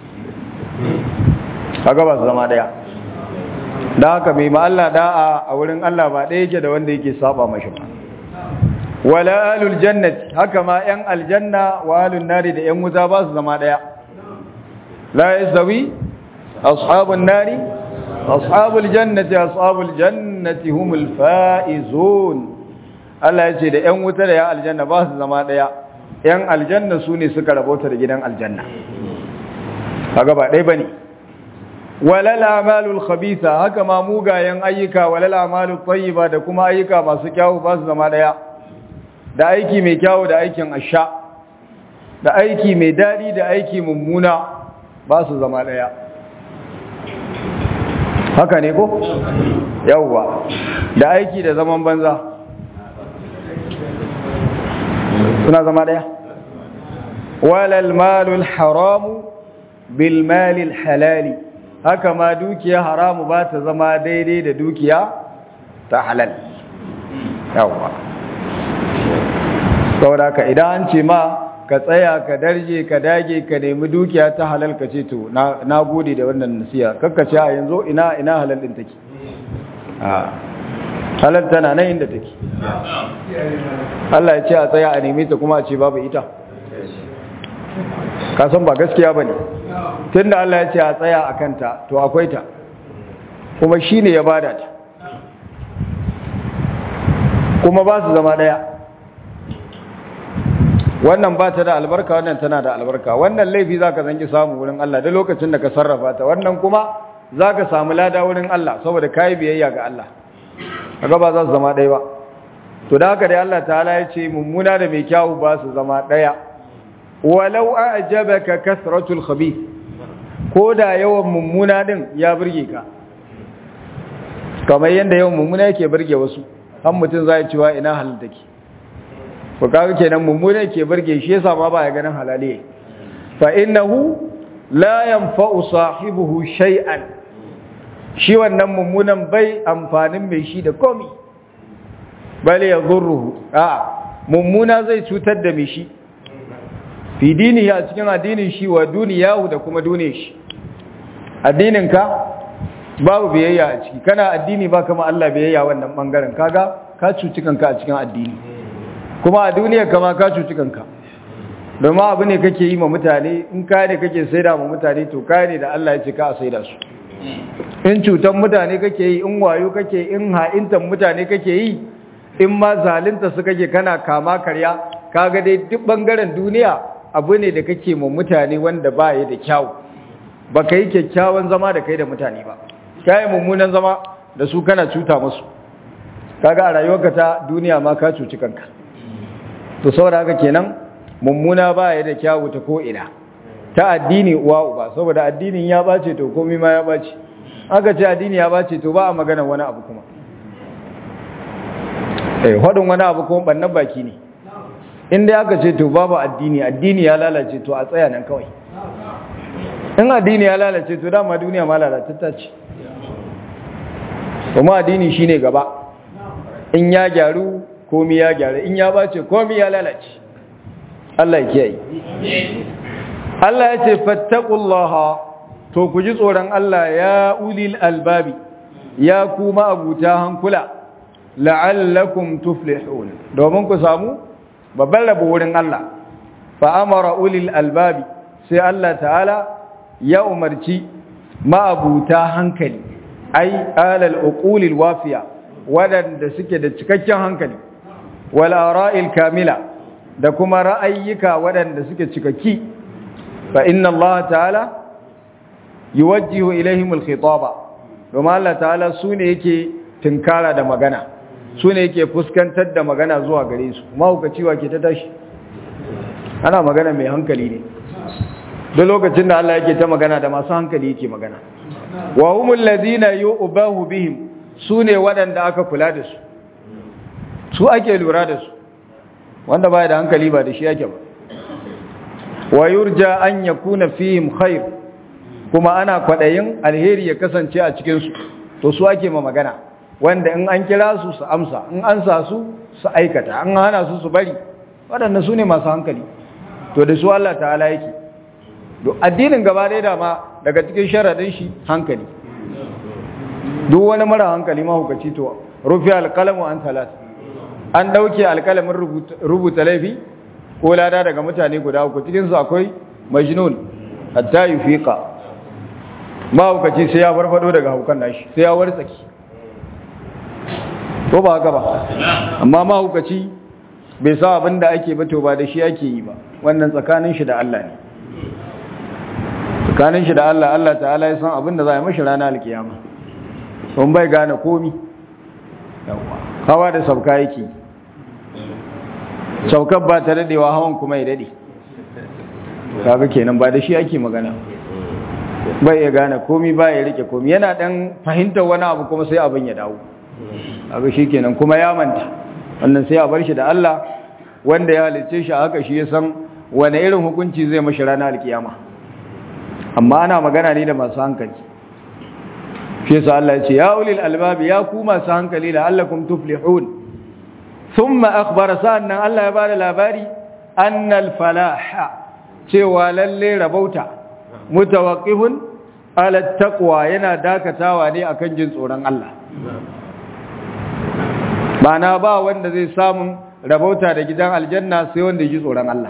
kaga ba su zama daya da haka mai ma Allah da'a a wurin Allah ba ɗaya yake da wanda yake saba mashi ba wala alul jannati haka ma yan aljanna wa alun nari da yan wuta ba su zama daya la yasawi ashabun nari ashabul jannati ashabul jannati humul faizun Allah yace da ƴan wuta da ya aljanna ba su zama daya ƴan aljanna su ne suka rabauta da gidan aljanna kaga ba dai bane walal a'malul khabitha haka ma mugayen ayyuka walal a'malut tayyiba da kuma ayyuka masu kyawu ba su zama daya da aiki mai kyawu da aikin asha da aiki mai dadi da aiki mummuna ba su zama daya haka ne ko yawwa da aiki da zaman banza suna zama daya walal malul haramu bil malil halali haka ma dukiya haramu ba ta zama daidai da dukiya ta halal yawwa saboda ka idan an ce ma ka tsaya ka darje ka dage ka nemi dukiya ta halal ka ce to na gode da wannan nasiya kakka ce a yanzu ina ina halal din take a halal tana nan inda take Allah ya ce a tsaya a nemi ta kuma a ce babu ita ka san ba gaskiya bane tunda Allah ya ce a tsaya a kanta to akwai ta kuma shine ya bada ta kuma ba su zama daya wannan ba ta da albarka wannan tana da albarka wannan laifi zaka zanki samu wurin Allah da lokacin da ka sarrafa ta wannan kuma zaka samu lada wurin Allah saboda kai biyayya ga Allah kaga ba za su zama ɗaya ba to da haka dai Allah ta'ala ya ce mummuna da mai kyawu ba su zama ɗaya walau a'jabaka kasratul khabith ko da yawan mummuna din ya burge ka kamar yanda yawan mummuna yake burge wasu har mutum zai cewa ina halin take ko kaga kenan mummuna ke burge shi yasa ma ba ya ganin halaliye fa innahu la yanfa'u sahibuhu shay'an shi wannan mummunan bai amfanin mai shi da komi bale yadhurruhu a mummuna zai cutar da mai shi fi dinihi a cikin addinin shi wa duniyahu da kuma duniyar shi addininka babu biyayya a ciki kana addini ba kama Allah biyayya wannan bangaren kaga ka cuci kanka a cikin addini kuma a duniya kama ka cuci kanka domin abu ne kake yi ma mutane in ka ne kake saida ma mutane to ka ne da Allah ya ce ka a saida su in cutan mutane kake yi in wayo kake in ha'intan mutane kake yi in ma zalunta su kake kana kama karya kaga dai duk bangaren duniya abu ne da kake ma mutane wanda ba ya da kyau ba ka yi kyakkyawan zama da kai da mutane ba ka yi mummunan zama da su kana cuta musu kaga a rayuwarka ta duniya ma ka cuci kanka to saboda haka kenan mummuna ba ya da kyawu ta ko'ina ta addini uwa uba saboda addinin ya bace to komai ma ya bace aka ce addini ya bace to ba a magana wani abu kuma eh hadin wani abu kuma bannan baki ne inda aka ce to babu addini addini ya lalace to a tsaya nan kawai in addini ya lalace to dama duniya ma lalatatta ce kuma addini shine gaba in ya gyaru komai ya gyaru in ya bace komai ya lalace Allah ya kiyaye Allah ya ce fattaqullaha to ku ji tsoron Allah ya ulil albabi ya kuma abuta hankula la'allakum tuflihun domin ku samu babban rabo wurin Allah fa amara ulil albabi sai Allah ta'ala ya umarci ma'abuta hankali ai alal uqulil wafiya wadanda suke da cikakken hankali wal ara'il kamila da kuma ra'ayyuka wadanda suke cikakki fa inna Allah ta'ala yuwajjihu ilaihim al-khitaba domin Allah ta'ala sune yake tinkara da magana sune yake fuskantar da magana zuwa gare su mahaukaci wa ke ta tashi ana magana mai hankali ne duk lokacin da Allah yake ta magana da masu hankali yake magana wa humul ladina yu'bahu bihim sune waɗanda aka kula da su su ake lura da su wanda baya da hankali ba da shi yake ba wa yurja an yakuna fihim khair kuma ana kwadayin alheri ya kasance a cikin su to su ake ma magana wanda in an kira su su amsa in an sa su su aikata an hana su su bari waɗannan su ne masu hankali to da su Allah ta'ala yake addinin gaba ɗaya da ma daga cikin sharaɗin shi hankali duk wani mara hankali mahukaci to rufi alƙalamu an talat an ɗauke alƙalamin rubuta laifi ko lada daga mutane guda uku cikinsu akwai majnun hatta yi fiƙa mahukaci sai ya farfado daga haukan nashi sai ya wartsaki ko ba haka ba amma mahukaci bai sa abin da ake bato ba da shi ake yi ba wannan tsakanin shi da Allah ne tsakanin shi da Allah Allah ta'ala ya san abin da za a yi mashi rana alkiyama sun bai gane komi hawa da sauka yake saukar ba ta dadewa hawan kuma ya dade kaga kenan ba da shi ake magana bai ya gane komi ba ya rike komi yana dan fahimtar wani abu kuma sai abin ya dawo kaga shi kenan kuma ya manta wannan sai a bar shi da Allah wanda ya halicce shi haka shi ya san wane irin hukunci zai mashi rana alkiyama amma ana magana ne da masu hankali shi yasa Allah ya ce ya ulil albabi ya ku masu hankali la'allakum tuflihun thumma akhbara sa'annan Allah ya bada labari annal falaha cewa lalle rabauta mutawaqqifun ala taqwa yana dakatawa ne akan jin tsoron Allah bana ba wanda zai samu rabauta da gidan aljanna sai wanda ji tsoron Allah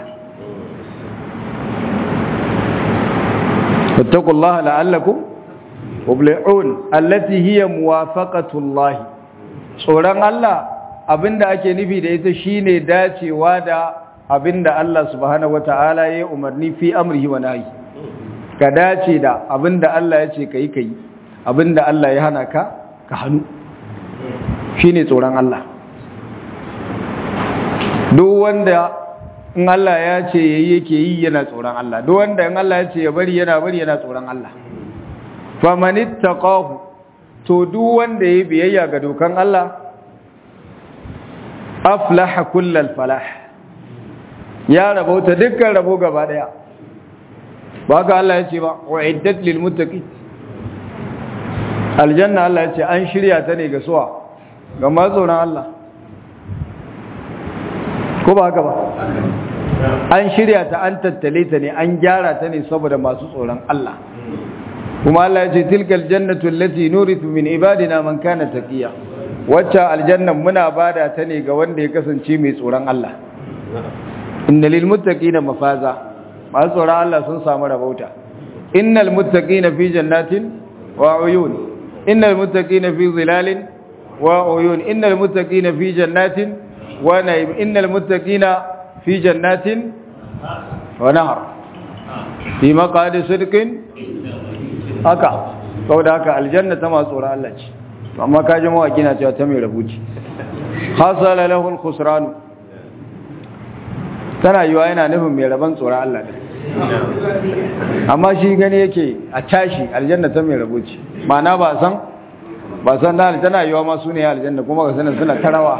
فاتقوا الله لعلكم تفلحون التي هي موافقه الله tsoron Allah abinda ake nufi da ita shine dacewa da abinda Allah subhanahu wataala ya umarni fi amrihi wa nahi ka dace da abinda Allah ya ce kai kai abinda Allah ya hana ka ka hanu shine tsoron Allah duk wanda in Allah ya ce yayi yake yi yana tsoron Allah duk wanda in Allah ya ce ya bari yana bari yana tsoron Allah famanittaqahu to duk wanda yayi biyayya ga dokan Allah aflaha kullal falah ya rabauta dukkan rabo gaba daya ba ka Allah ya ce ba wa'iddat lil muttaqin aljanna Allah ya ce an shirya ta ne ga suwa ga masu tsoron Allah ko ba haka ba an shirya ta an tattale ta ne an gyara ta ne saboda masu tsoron Allah kuma Allah ya ce tilkal jannatu allati nurithu min ibadina man kana taqiya wacce aljannan muna bada ta ne ga wanda ya kasance mai tsoron Allah inna lil muttaqina mafaza masu tsoron Allah sun samu rabauta innal muttaqina fi jannatin wa uyun innal muttaqina fi zilalin wa uyun innal muttaqina fi jannatin wa na'im innal muttaqina fi jannatin wa nahar fi maqadi sidqin haka saboda haka aljanna ta masu tsoron Allah ce amma ka ji mawaki na cewa ta mai rabuci hasala lahu al-khusran tana yiwa yana nufin mai raban tsoron Allah ne amma shi gani yake a tashi aljanna ta mai rabuci ma'ana ba san ba san da tana yiwa ma su ne aljanna kuma ga sanin suna tarawa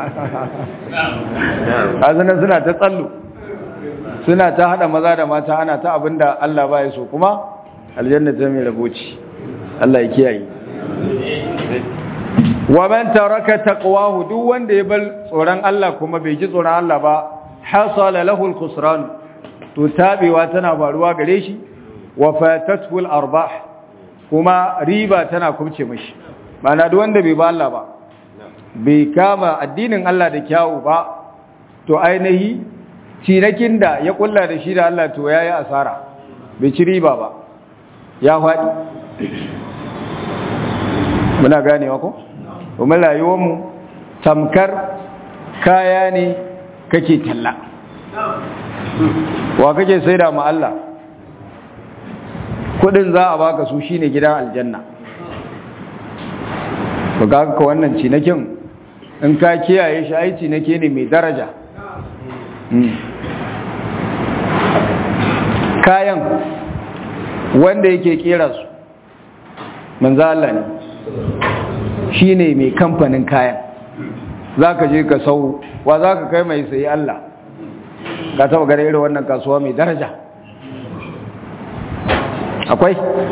a sanin suna ta tsallo suna ta hada maza da mata ana ta abinda Allah ba ya so kuma aljanna ta mai rabuci Allah ya kiyaye wa man taraka taqwahu duk wanda ya bar tsoron Allah kuma bai ji tsoron Allah ba hasala lahu al-khusran to tabewa tana faruwa gare shi wa fatathu al-arbah kuma riba tana kubce mishi mana duk wanda bai ba Allah ba bai kama addinin Allah da kyawu ba to ainihi cinakin da ya kulla da shi da Allah to yayi asara bai ci riba ba ya faɗi muna ganewa ko kuma rayuwarmu tamkar kaya ne kake talla wa kake saida ma Allah kudin za a baka su shine gidan aljanna to ga ka wannan cinakin in ka kiyaye shi ai cinake ne mai daraja kayan wanda yake kera su manzo Allah ne shi ne mai kamfanin kayan za ka je ka sau wa za ka kai mai sayi Allah ka taba gare irin wannan kasuwa mai daraja akwai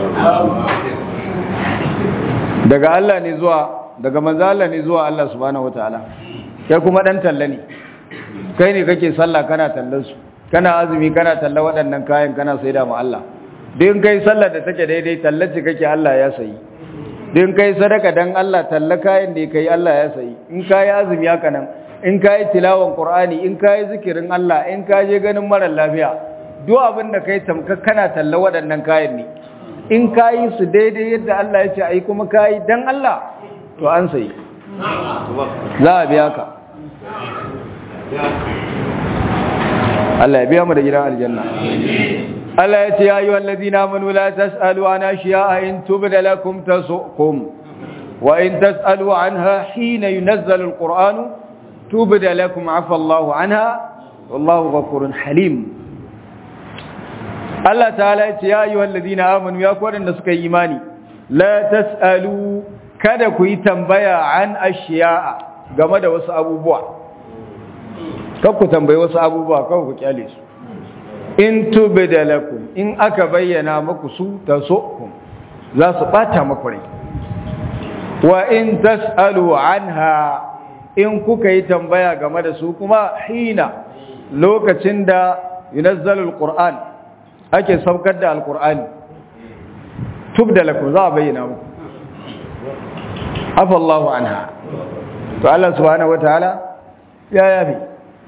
daga Allah ne zuwa daga manzo Allah ne zuwa Allah subhanahu wataala kai kuma dan talla ne kai ne kake sallah kana tallan su kana azumi kana talla waɗannan kayan kana saida ma Allah din kai sallar da take daidai tallace kake Allah ya sayi din kai sadaka dan Allah talla kayan da kai Allah ya sayi in kai azumi haka nan in kai tilawan Qur'ani in kai zikirin Allah in ka je ganin mara lafiya duk abin da kai tamka kana talla waɗannan kayan ne in kai su daidai yadda Allah ya ce ai kuma kai dan Allah to an sayi za a biya ka Allah ya biya mu da gidan aljanna Allah ya ce ya yi wallazi na manu la tas'alu an ashiya in tubda lakum tasukum wa in tas'alu anha hina yunazzalu alqur'anu tubda lakum afa Allahu anha wallahu ghafurun halim Allah ta'ala ya ce ya yi wallazi na amanu ya kwadan da suka yi imani la tas'alu kada ku yi tambaya an ashiya game da wasu abubuwa ku tambayi wasu abubuwa kawai ku kyale su in tubida lakum in aka bayyana muku su tasukum za su bata muku rai wa in tasalu anha in kuka yi tambaya game da su kuma hina lokacin da yunazzalu alquran ake saukar da alqurani tubda lakum za a bayyana muku afa Allahu anha to Allah subhanahu wataala ya yafi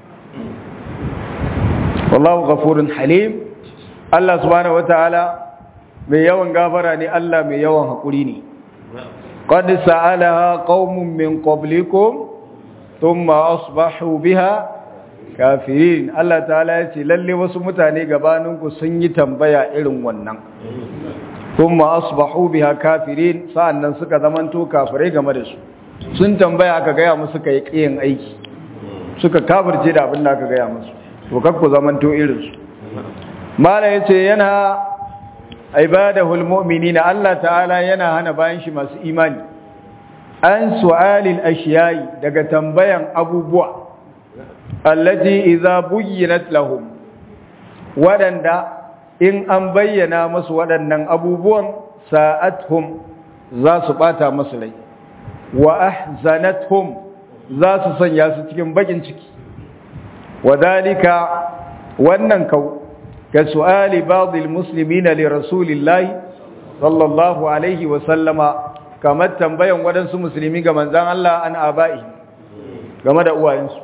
wallahu ghafurun halim Allah subhanahu wataala mai yawan gafara ne Allah mai yawan hakuri ne qad sa'alaha qaumun min qablikum thumma asbahu biha kafirin Allah ta'ala ya ce lalle wasu mutane gabaninku sun yi tambaya irin wannan thumma asbahu biha kafirin sa'annan suka zamanto kafirai game da su sun tambaya aka gaya musu kai kiyin aiki suka kafirce da abin da aka gaya musu to kakku zamanto irinsu mala yace yana ibadahul mu'minina Allah ta'ala yana hana bayan shi masu imani an su'alil ashiyai daga tambayan abubuwa allati idza buyyinat lahum wadanda in an bayyana musu waɗannan abubuwan sa'athum za su bata musu rai wa ahzanathum za su sanya su cikin bakin ciki wadalika wannan kau ka su'ali ba'dil muslimina li rasulillahi sallallahu alaihi wa sallama kamar tambayan waɗansu musulmi ga manzan Allah an aba'i game da uwayensu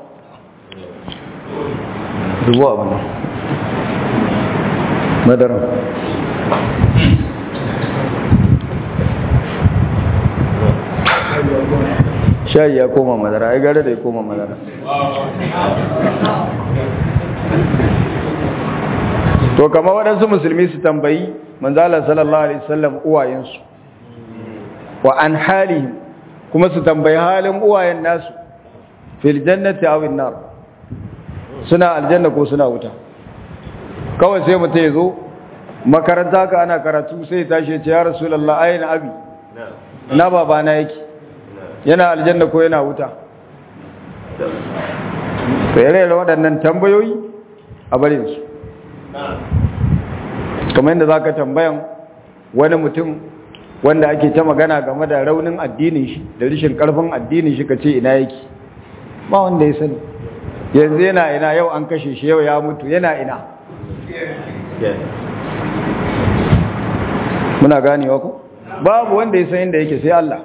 dubu abu ne madaran shayi ya koma madara ai gare da ya koma madara to kama waɗansu musulmi su tambayi manzala sallallahu alaihi wasallam uwayensu wa an halihim kuma su tambayi halin uwayen nasu fil jannati aw nar suna aljanna ko suna wuta kawai sai mutum ya zo makaranta ka ana karatu sai ya tashi ya ce ya rasulullah ayna abi na babana yake yana aljanna ko yana wuta tsere da waɗannan tambayoyi a barinsu kamar yadda za ka tambayan wani mutum wanda ake ta magana game da raunin addinin shi da rishin karfin addinin shi ka ce ina yake ba wanda ya sani yanzu yana ina yau an kashe shi yau ya mutu yana ina muna ganewa ku babu wanda ya san inda yake sai Allah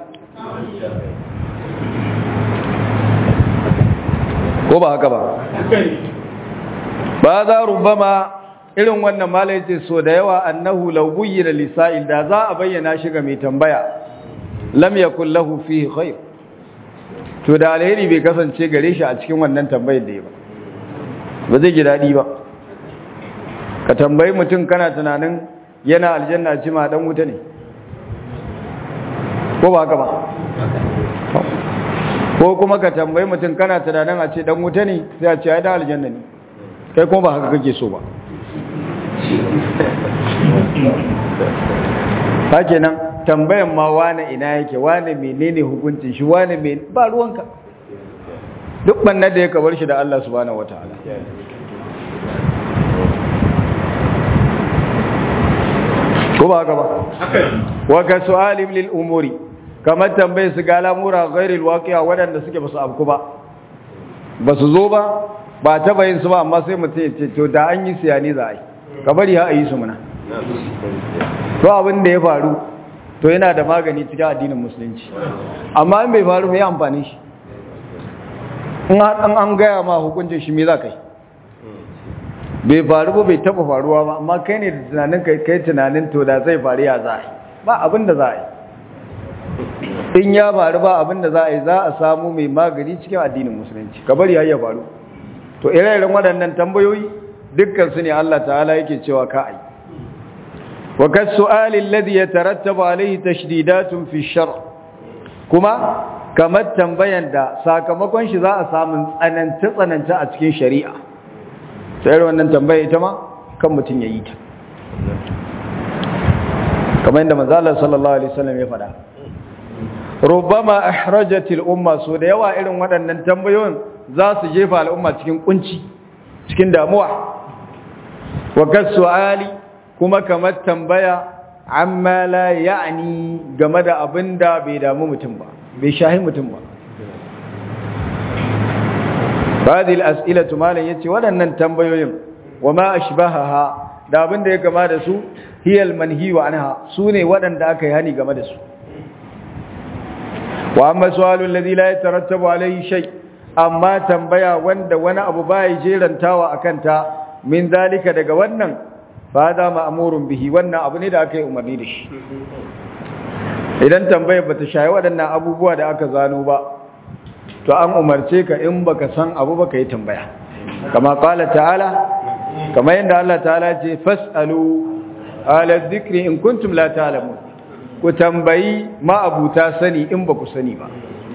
ko ba haka ba ba za rubama irin wannan malai ce so da yawa annahu law buyyina lisa'il da za a bayyana shi ga mai tambaya lam yakul lahu fihi khair to da alheri bai kasance gare shi a cikin wannan tambayar da ya ba ba zai ji dadi ba ka tambayi mutum kana tunanin yana aljanna ci ma dan wuta ne ko ba haka ba ko kuma ka tambayi mutum kana tunanin a ce dan wuta ne sai a ce ai dan aljanna ne kai kuma ba haka kake so ba hake nan tambayan ma wane ina yake wane menene hukuncin shi wane men ba ruwanka duk banna da ya kabar shi da Allah subhanahu wataala ko ba haka ba wa ka su'alim lil umuri kamar tambaye su ga lamura ghairil waqi'a wadanda suke basu abku ba basu zo ba ba ta bayin su ba amma sai mutum ya ce to da an yi siyani za a yi ka bari ha a yi su muna to abin da ya faru to yana da magani cikin addinin musulunci amma in bai faru mai amfani shi in an gaya ma hukuncin shi me za ka yi bai faru ba bai taba faruwa ba amma kai ne da tunanin kai kai tunanin to da zai faru ya za a yi ba abin da za a yi in ya faru ba abin da za a yi za a samu mai magani cikin addinin musulunci ka bari ya faru to ire-iren waɗannan tambayoyi dukkan su ne Allah ta'ala yake cewa ka ai wa kas su'ali alladhi yatarattabu alayhi tashdidatun fi shar kuma kamar tambayan da sakamakon shi za a samu tsananta tsananta a cikin shari'a sai wannan tambaya ita ma kan mutun yayi ta kamar yadda manzo Allah sallallahu alaihi wasallam ya faɗa rubbama ahrajatil umma so da yawa irin waɗannan tambayoyin za su jefa al'umma cikin kunci cikin damuwa wa kasu'ali kuma kamar tambaya amma la ya'ni game da abinda bai damu mutum ba bai shahi mutum ba hadhihi al-as'ilatu malan yace waɗannan tambayoyin wa ma ashbahaha da abinda ya kama da su hiya al-manhi wa anha sune waɗanda aka yi hani game da su wa amma su'alu alladhi la yatarattabu alayhi shay' amma tambaya wanda wani abu bai jerantawa akan ta min zalika daga wannan fa da ma'murun bihi wannan abu ne da aka yi umarni da shi idan tambayar bata shayi waɗannan abubuwa da aka zano ba to an umarce ka in baka san abu baka yi tambaya kama qala ta'ala kama yanda Allah ta'ala ce fasalu ala dhikri in kuntum la ta'lamun ku tambayi ma abuta sani in baku sani ba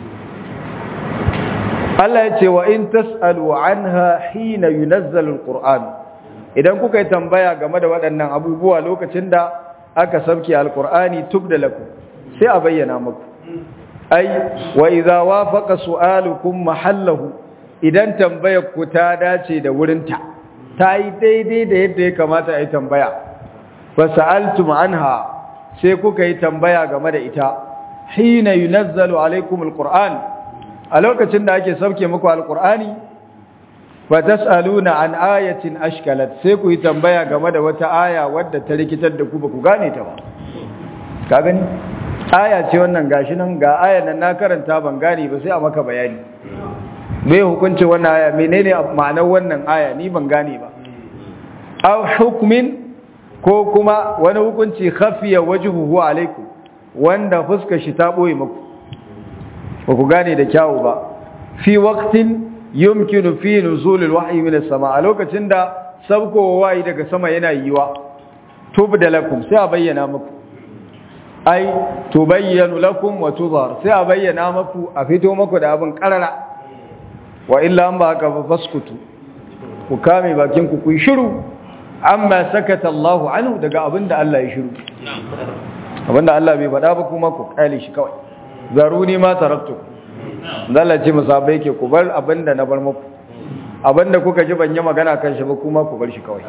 Allah ya ce wa in tas'alu anha hina yunazzalu alquran idan kuka yi tambaya game da waɗannan abubuwa lokacin da aka sabki alqurani tubda lakum sai a bayyana muku ai wa idza wafaqa su'alukum mahallahu idan tambayar ku ta dace da wurinta ta yi daidai da yadda ya kamata a yi tambaya fa sa'altum anha sai kuka yi tambaya game da ita hina yunazzalu alaikum alquran a lokacin da ake sauke muku alkur'ani fa tasaluna an ayatin ashkalat sai ku yi tambaya game da wata aya wadda ta rikitar da ku ba ku gane ta ba ka gani aya ce wannan gashi nan ga ayan nan na karanta ban gane ba sai a maka bayani me hukuncin wannan aya menene ma'anar wannan aya ni ban gane ba aw hukmin ko kuma wani hukunci khafiya wajhuhu alaikum wanda fuskar shi ta boye muku ba ku gane da kyawu ba fi waqtin yumkinu fi nuzul alwahyi min as-sama a lokacin da sabko wayi daga sama yana yiwa tubda lakum sai a bayyana muku ai tubayyanu lakum wa tudhar sai a bayyana muku a fito muku da abin karara wa illa an ba haka faskutu ku kame bakin ku ku yi shiru amma sakata Allah anhu daga abinda Allah ya shiru abinda Allah bai faɗa ba kuma ku kale shi kawai zaruni ma taraktu Allah ce musabai ke ku bar abinda na bar muku abinda kuka ji ban yi magana kan shi ba kuma ku bar shi kawai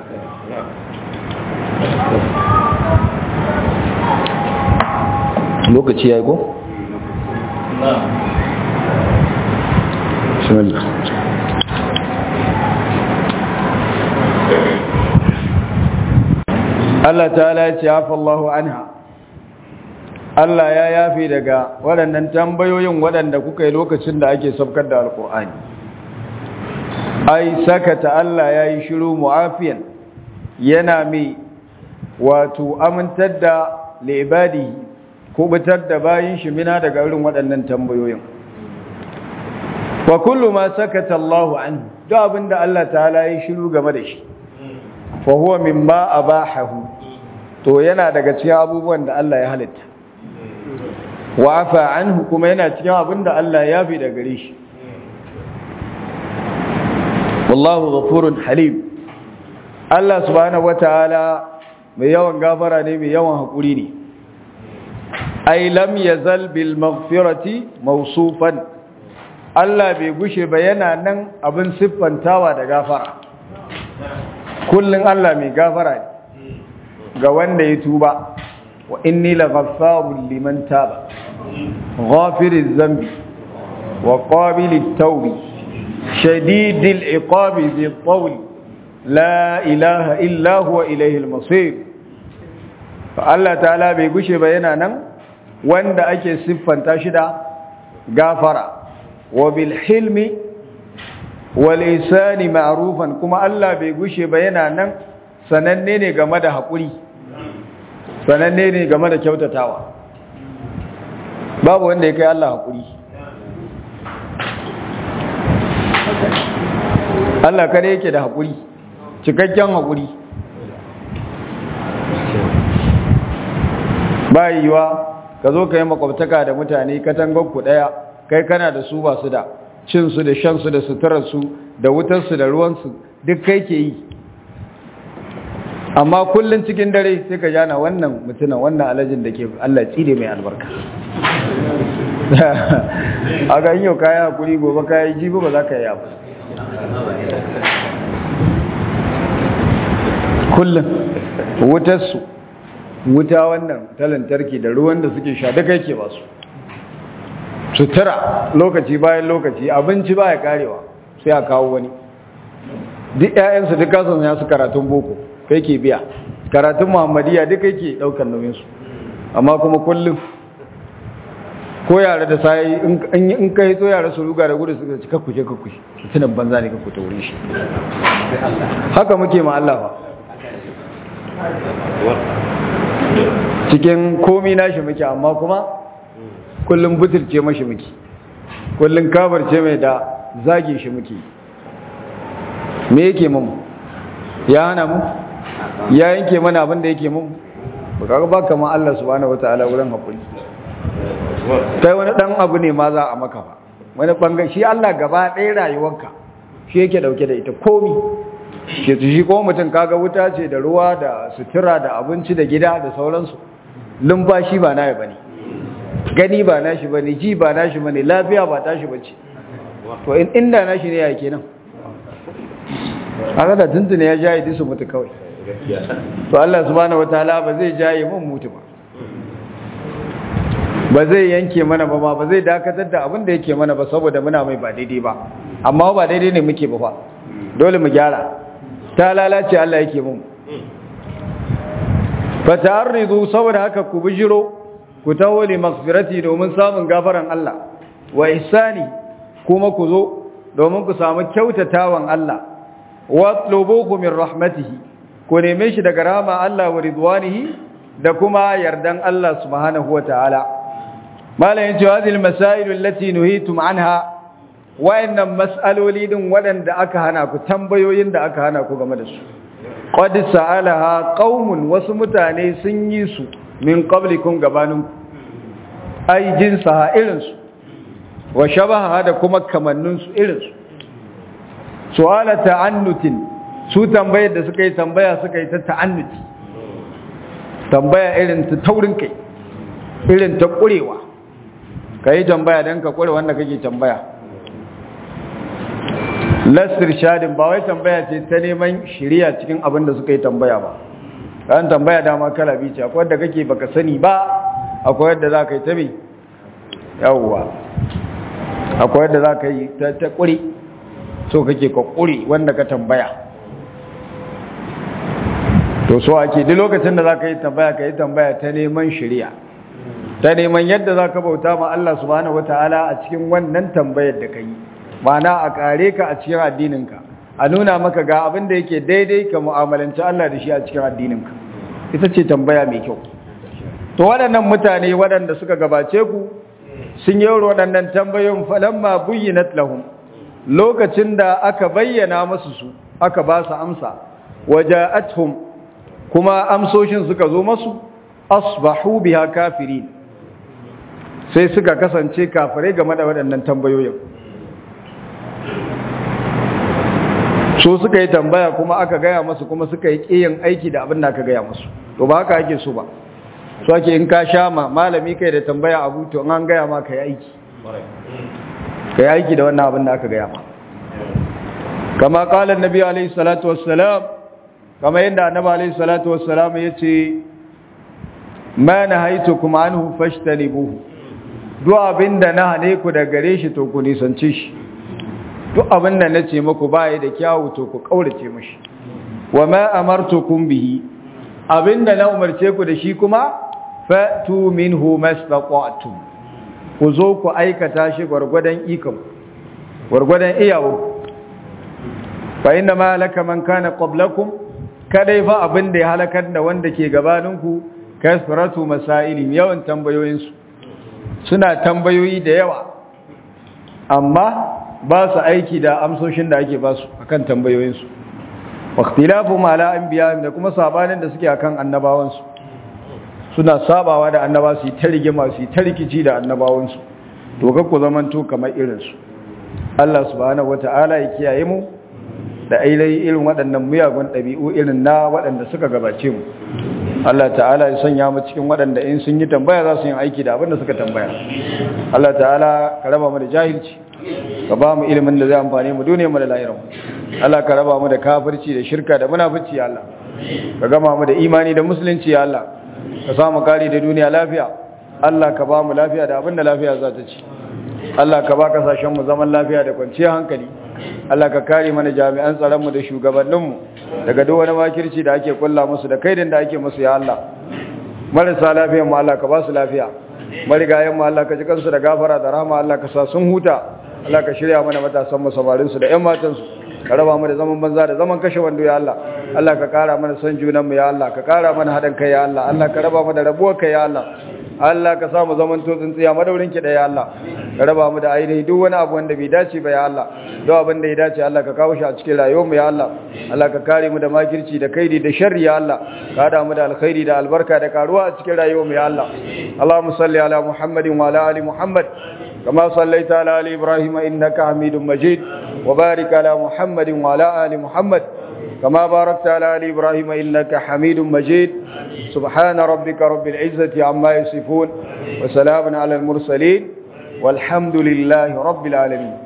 lokaci yayi ko bismillah Allah ta'ala ya ce hafa Allahu anha Allah ya yafi daga waɗannan tambayoyin waɗanda kuka yi lokacin da ake sabkar da alƙur'ani ai sakata Allah ya yi shiru mu'afiyan yana mai wato amintar da libadi kubutar da bayin shi mina daga irin waɗannan tambayoyin wa kullu ma sakata Allahu anhu duk abinda Allah ta'ala ya yi shiru game da shi fa huwa mimma abahahu to yana daga cikin abubuwan da Allah ya halitta wa afa anhu kuma yana cikin abin da Allah ya fi da gare shi wallahu ghafurun halim Allah subhanahu wataala mai yawan gafara ne mai yawan hakuri ne ai lam yazal bil maghfirati mawsufan Allah bai gushe ba yana nan abin siffantawa da gafara kullun Allah mai gafara ne ga wanda ya tuba wa inni laghaffarun liman taba ghafiriz zambi wa qabilit tawbi shadidil iqabi dhil tawl la ilaha illa huwa ilayhi al-masir fa Allah ta'ala bai gushe ba yana nan wanda ake siffanta shi da gafara wa bil hilmi wal ihsani ma'rufan kuma Allah bai gushe ba yana nan sananne ne game da haƙuri sananne ne game da kyautatawa babu wanda ya kai Allah haƙuri Allah kare yake da haƙuri cikakken haƙuri ba yiwa ka zo ka yi makwabtaka da mutane katangonku ɗaya kai kana da su ba su da cinsu da shansu da suturarsu da wutarsu da ruwansu duk kai ke yi amma kullun cikin dare sai ka jana wannan mutunan wannan alajin da ke Allah tsire mai albarka a ga yau kaya hakuri gobe kaya jibi ba za ka yi abu kullum wutarsu wuta wannan ta lantarki da ruwan da suke sha duka yake ba su sutura lokaci bayan lokaci abinci baya karewa sai a kawo wani duk 'ya'yansu duk kasan ya su karatun boko kai ke biya karatun muhammadiya duk kai ke daukar nauyinsu amma kuma kullum ko yare da sai in kai so yare su ruga da gudu suka ci kakkushe kakkushe su tunan banza ne kakkuta wurin shi haka muke ma Allah ba cikin komi nashi muke amma kuma kullum butulce mashi muke kullum kabarce mai da zage shi muke me yake mamu ya hana mu ya yanke mana abin da yake mun baka ba kamar Allah subhanahu wataala wurin hakuri kai wani dan abu ne ma za a maka ba wani bangare shi Allah gaba ɗaya rayuwarka shi yake dauke da ita komi ke shi ko mutum kaga wuta ce da ruwa da sutura da abinci da gida da sauransu lumfashi ba nayi bane gani ba nashi bane ji ba nashi bane lafiya ba tashi bace to in inda nashi ne ya kenan haka da tuntune ya jaye disu mutu kawai to Allah subhanahu wataala ba zai jaye mun mutu ba ba zai yanke mana ba ba zai dakatar da abin da yake mana ba saboda muna mai ba daidai ba amma ba daidai ne muke ba fa dole mu gyara ta lalace Allah yake mun fa ta'arridu saboda haka ku bijiro ku taho li maghfirati domin samun gafaran Allah wa ihsani kuma ku zo domin ku samu kyautatawan Allah watlubuhu min rahmatihi ku neme shi daga rahama Allah wa ridwanihi da kuma yardan Allah subhanahu wa ta'ala malayin cewa hadhihi almasail allati nuhitum anha wayannan mas'aloli din waɗanda aka hana ku tambayoyin da aka hana ku game da su qad sa'alaha qaumun wasu mutane sun yi su min qablikum gabaninku ai jinsaha irin su wa shabaha da kuma kamannin su irin su su'ala ta'annutin su tambayar da suka yi tambaya suka yi ta ta'annuti tambaya irin ta taurin kai irin ta kurewa kai tambaya dan ka kure wanda kake tambaya lasir shadin ba wai tambaya ce ta neman shiriya cikin abin da suka yi tambaya ba kan tambaya dama kala biyu ce akwai wadda kake baka sani ba akwai wadda za ka yi ta bi yawwa akwai wadda za ka yi ta kuri so kake ka kuri wanda ka tambaya to so ake duk lokacin da za ka yi tambaya ka yi tambaya ta neman shiriya ta neman yadda za ka bauta ma Allah subhanahu wataala a cikin wannan tambayar da ka yi ma'ana a kare ka a cikin addininka a nuna maka ga abin da yake daidai ka mu'amalanci Allah da shi a cikin addininka ita ce tambaya mai kyau to waɗannan mutane waɗanda suka gabace ku sun yi waɗannan tambayoyin falamma buyyinat lahum lokacin da aka bayyana musu su aka ba su amsa waja'atuhum kuma amsoshin suka zo masu asbahu biha kafirin sai suka kasance kafirai game da waɗannan tambayoyin so suka yi tambaya kuma aka gaya masu kuma suka yi ƙiyin aiki da abin da aka gaya masu to ba haka ake so ba so ake in ka sha ma malami kai da tambaya abu to an gaya ma ka yi aiki ka yi aiki da wannan abin da aka gaya ma kama kalan nabi alaihi salatu wassalam kama yadda annabi alaihi salatu wassalam ya ce ma nahaitukum anhu fashtanibuhu duk abinda na hane ku da gare shi to ku nisance shi duk abinda na ce muku baya da kyawu to ku kaurace mishi wa ma amartukum bihi abinda na umarce ku da shi kuma fatu minhu mastata'tum ku zo ku aikata shi gwargwadon ikon gwargwadon iyawo fa inna ma laka man kana qablakum kadai fa abin da ya halakar da wanda ke gabaninku kasratu masailin yawan tambayoyinsu suna tambayoyi da yawa amma ba su aiki da amsoshin da ake ba su akan tambayoyinsu waqtilafu ma la anbiya da kuma sabanin da suke akan annabawansu suna sabawa da annaba su ta rigima su ta rikici da annabawansu to ga ku zamanto kamar irinsu Allah subhanahu wataala ya kiyaye mu da ailai irin waɗannan miyagun ɗabi'u irin na waɗanda suka gabace mu Allah ta'ala ya sanya mu cikin waɗanda in sun yi tambaya za su yi aiki da abin da suka tambaya Allah ta'ala ka raba mu da jahilci ka ba mu ilimin da zai amfane mu duniya mu da lahirin Allah ka raba mu da kafirci da shirka da munafici ya Allah ka gama mu da imani da musulunci ya Allah ka samu kari da duniya lafiya Allah ka ba mu lafiya da abin da lafiya za ta ci Allah ka ba kasashen mu zaman lafiya da kwanciyar hankali Allah ka kare mana jami'an tsaronmu da shugabanninmu daga duk wani makirci da ake kulla musu da kaidin da ake musu ya Allah marasa lafiyar mu Allah ka ba su lafiya marigayen mu Allah ka ji kansu da gafara da rahama Allah ka sa sun huta Allah ka shirya mana matasan mu samarin su da ƴan matan su ka raba mu da zaman banza da zaman kashe wando ya Allah Allah ka kara mana son junan mu ya Allah ka kara mana hadan kai ya Allah Allah ka raba mu da rabuwar kai ya Allah Allah ka samu zaman to tsintsiya madaurin ki da ya Allah ka raba mu da ainihi duk wani abu wanda bai dace ba ya Allah duk abin da ya dace Allah ka kawo shi a cikin rayuwar mu ya Allah Allah ka kare mu da makirci da kaidi da sharri ya Allah ka hada mu da alkhairi da albarka da karuwa a cikin rayuwar mu ya Allah Allahumma salli ala Muhammadin wa ala ali Muhammad kama sallaita ala ali Ibrahim innaka Hamidum Majid wa barik ala Muhammadin wa ala ali Muhammad كما باركت على آل إبراهيم إنك حميد مجيد سبحان ربك رب العزة عما يصفون وسلام على المرسلين والحمد لله رب العالمين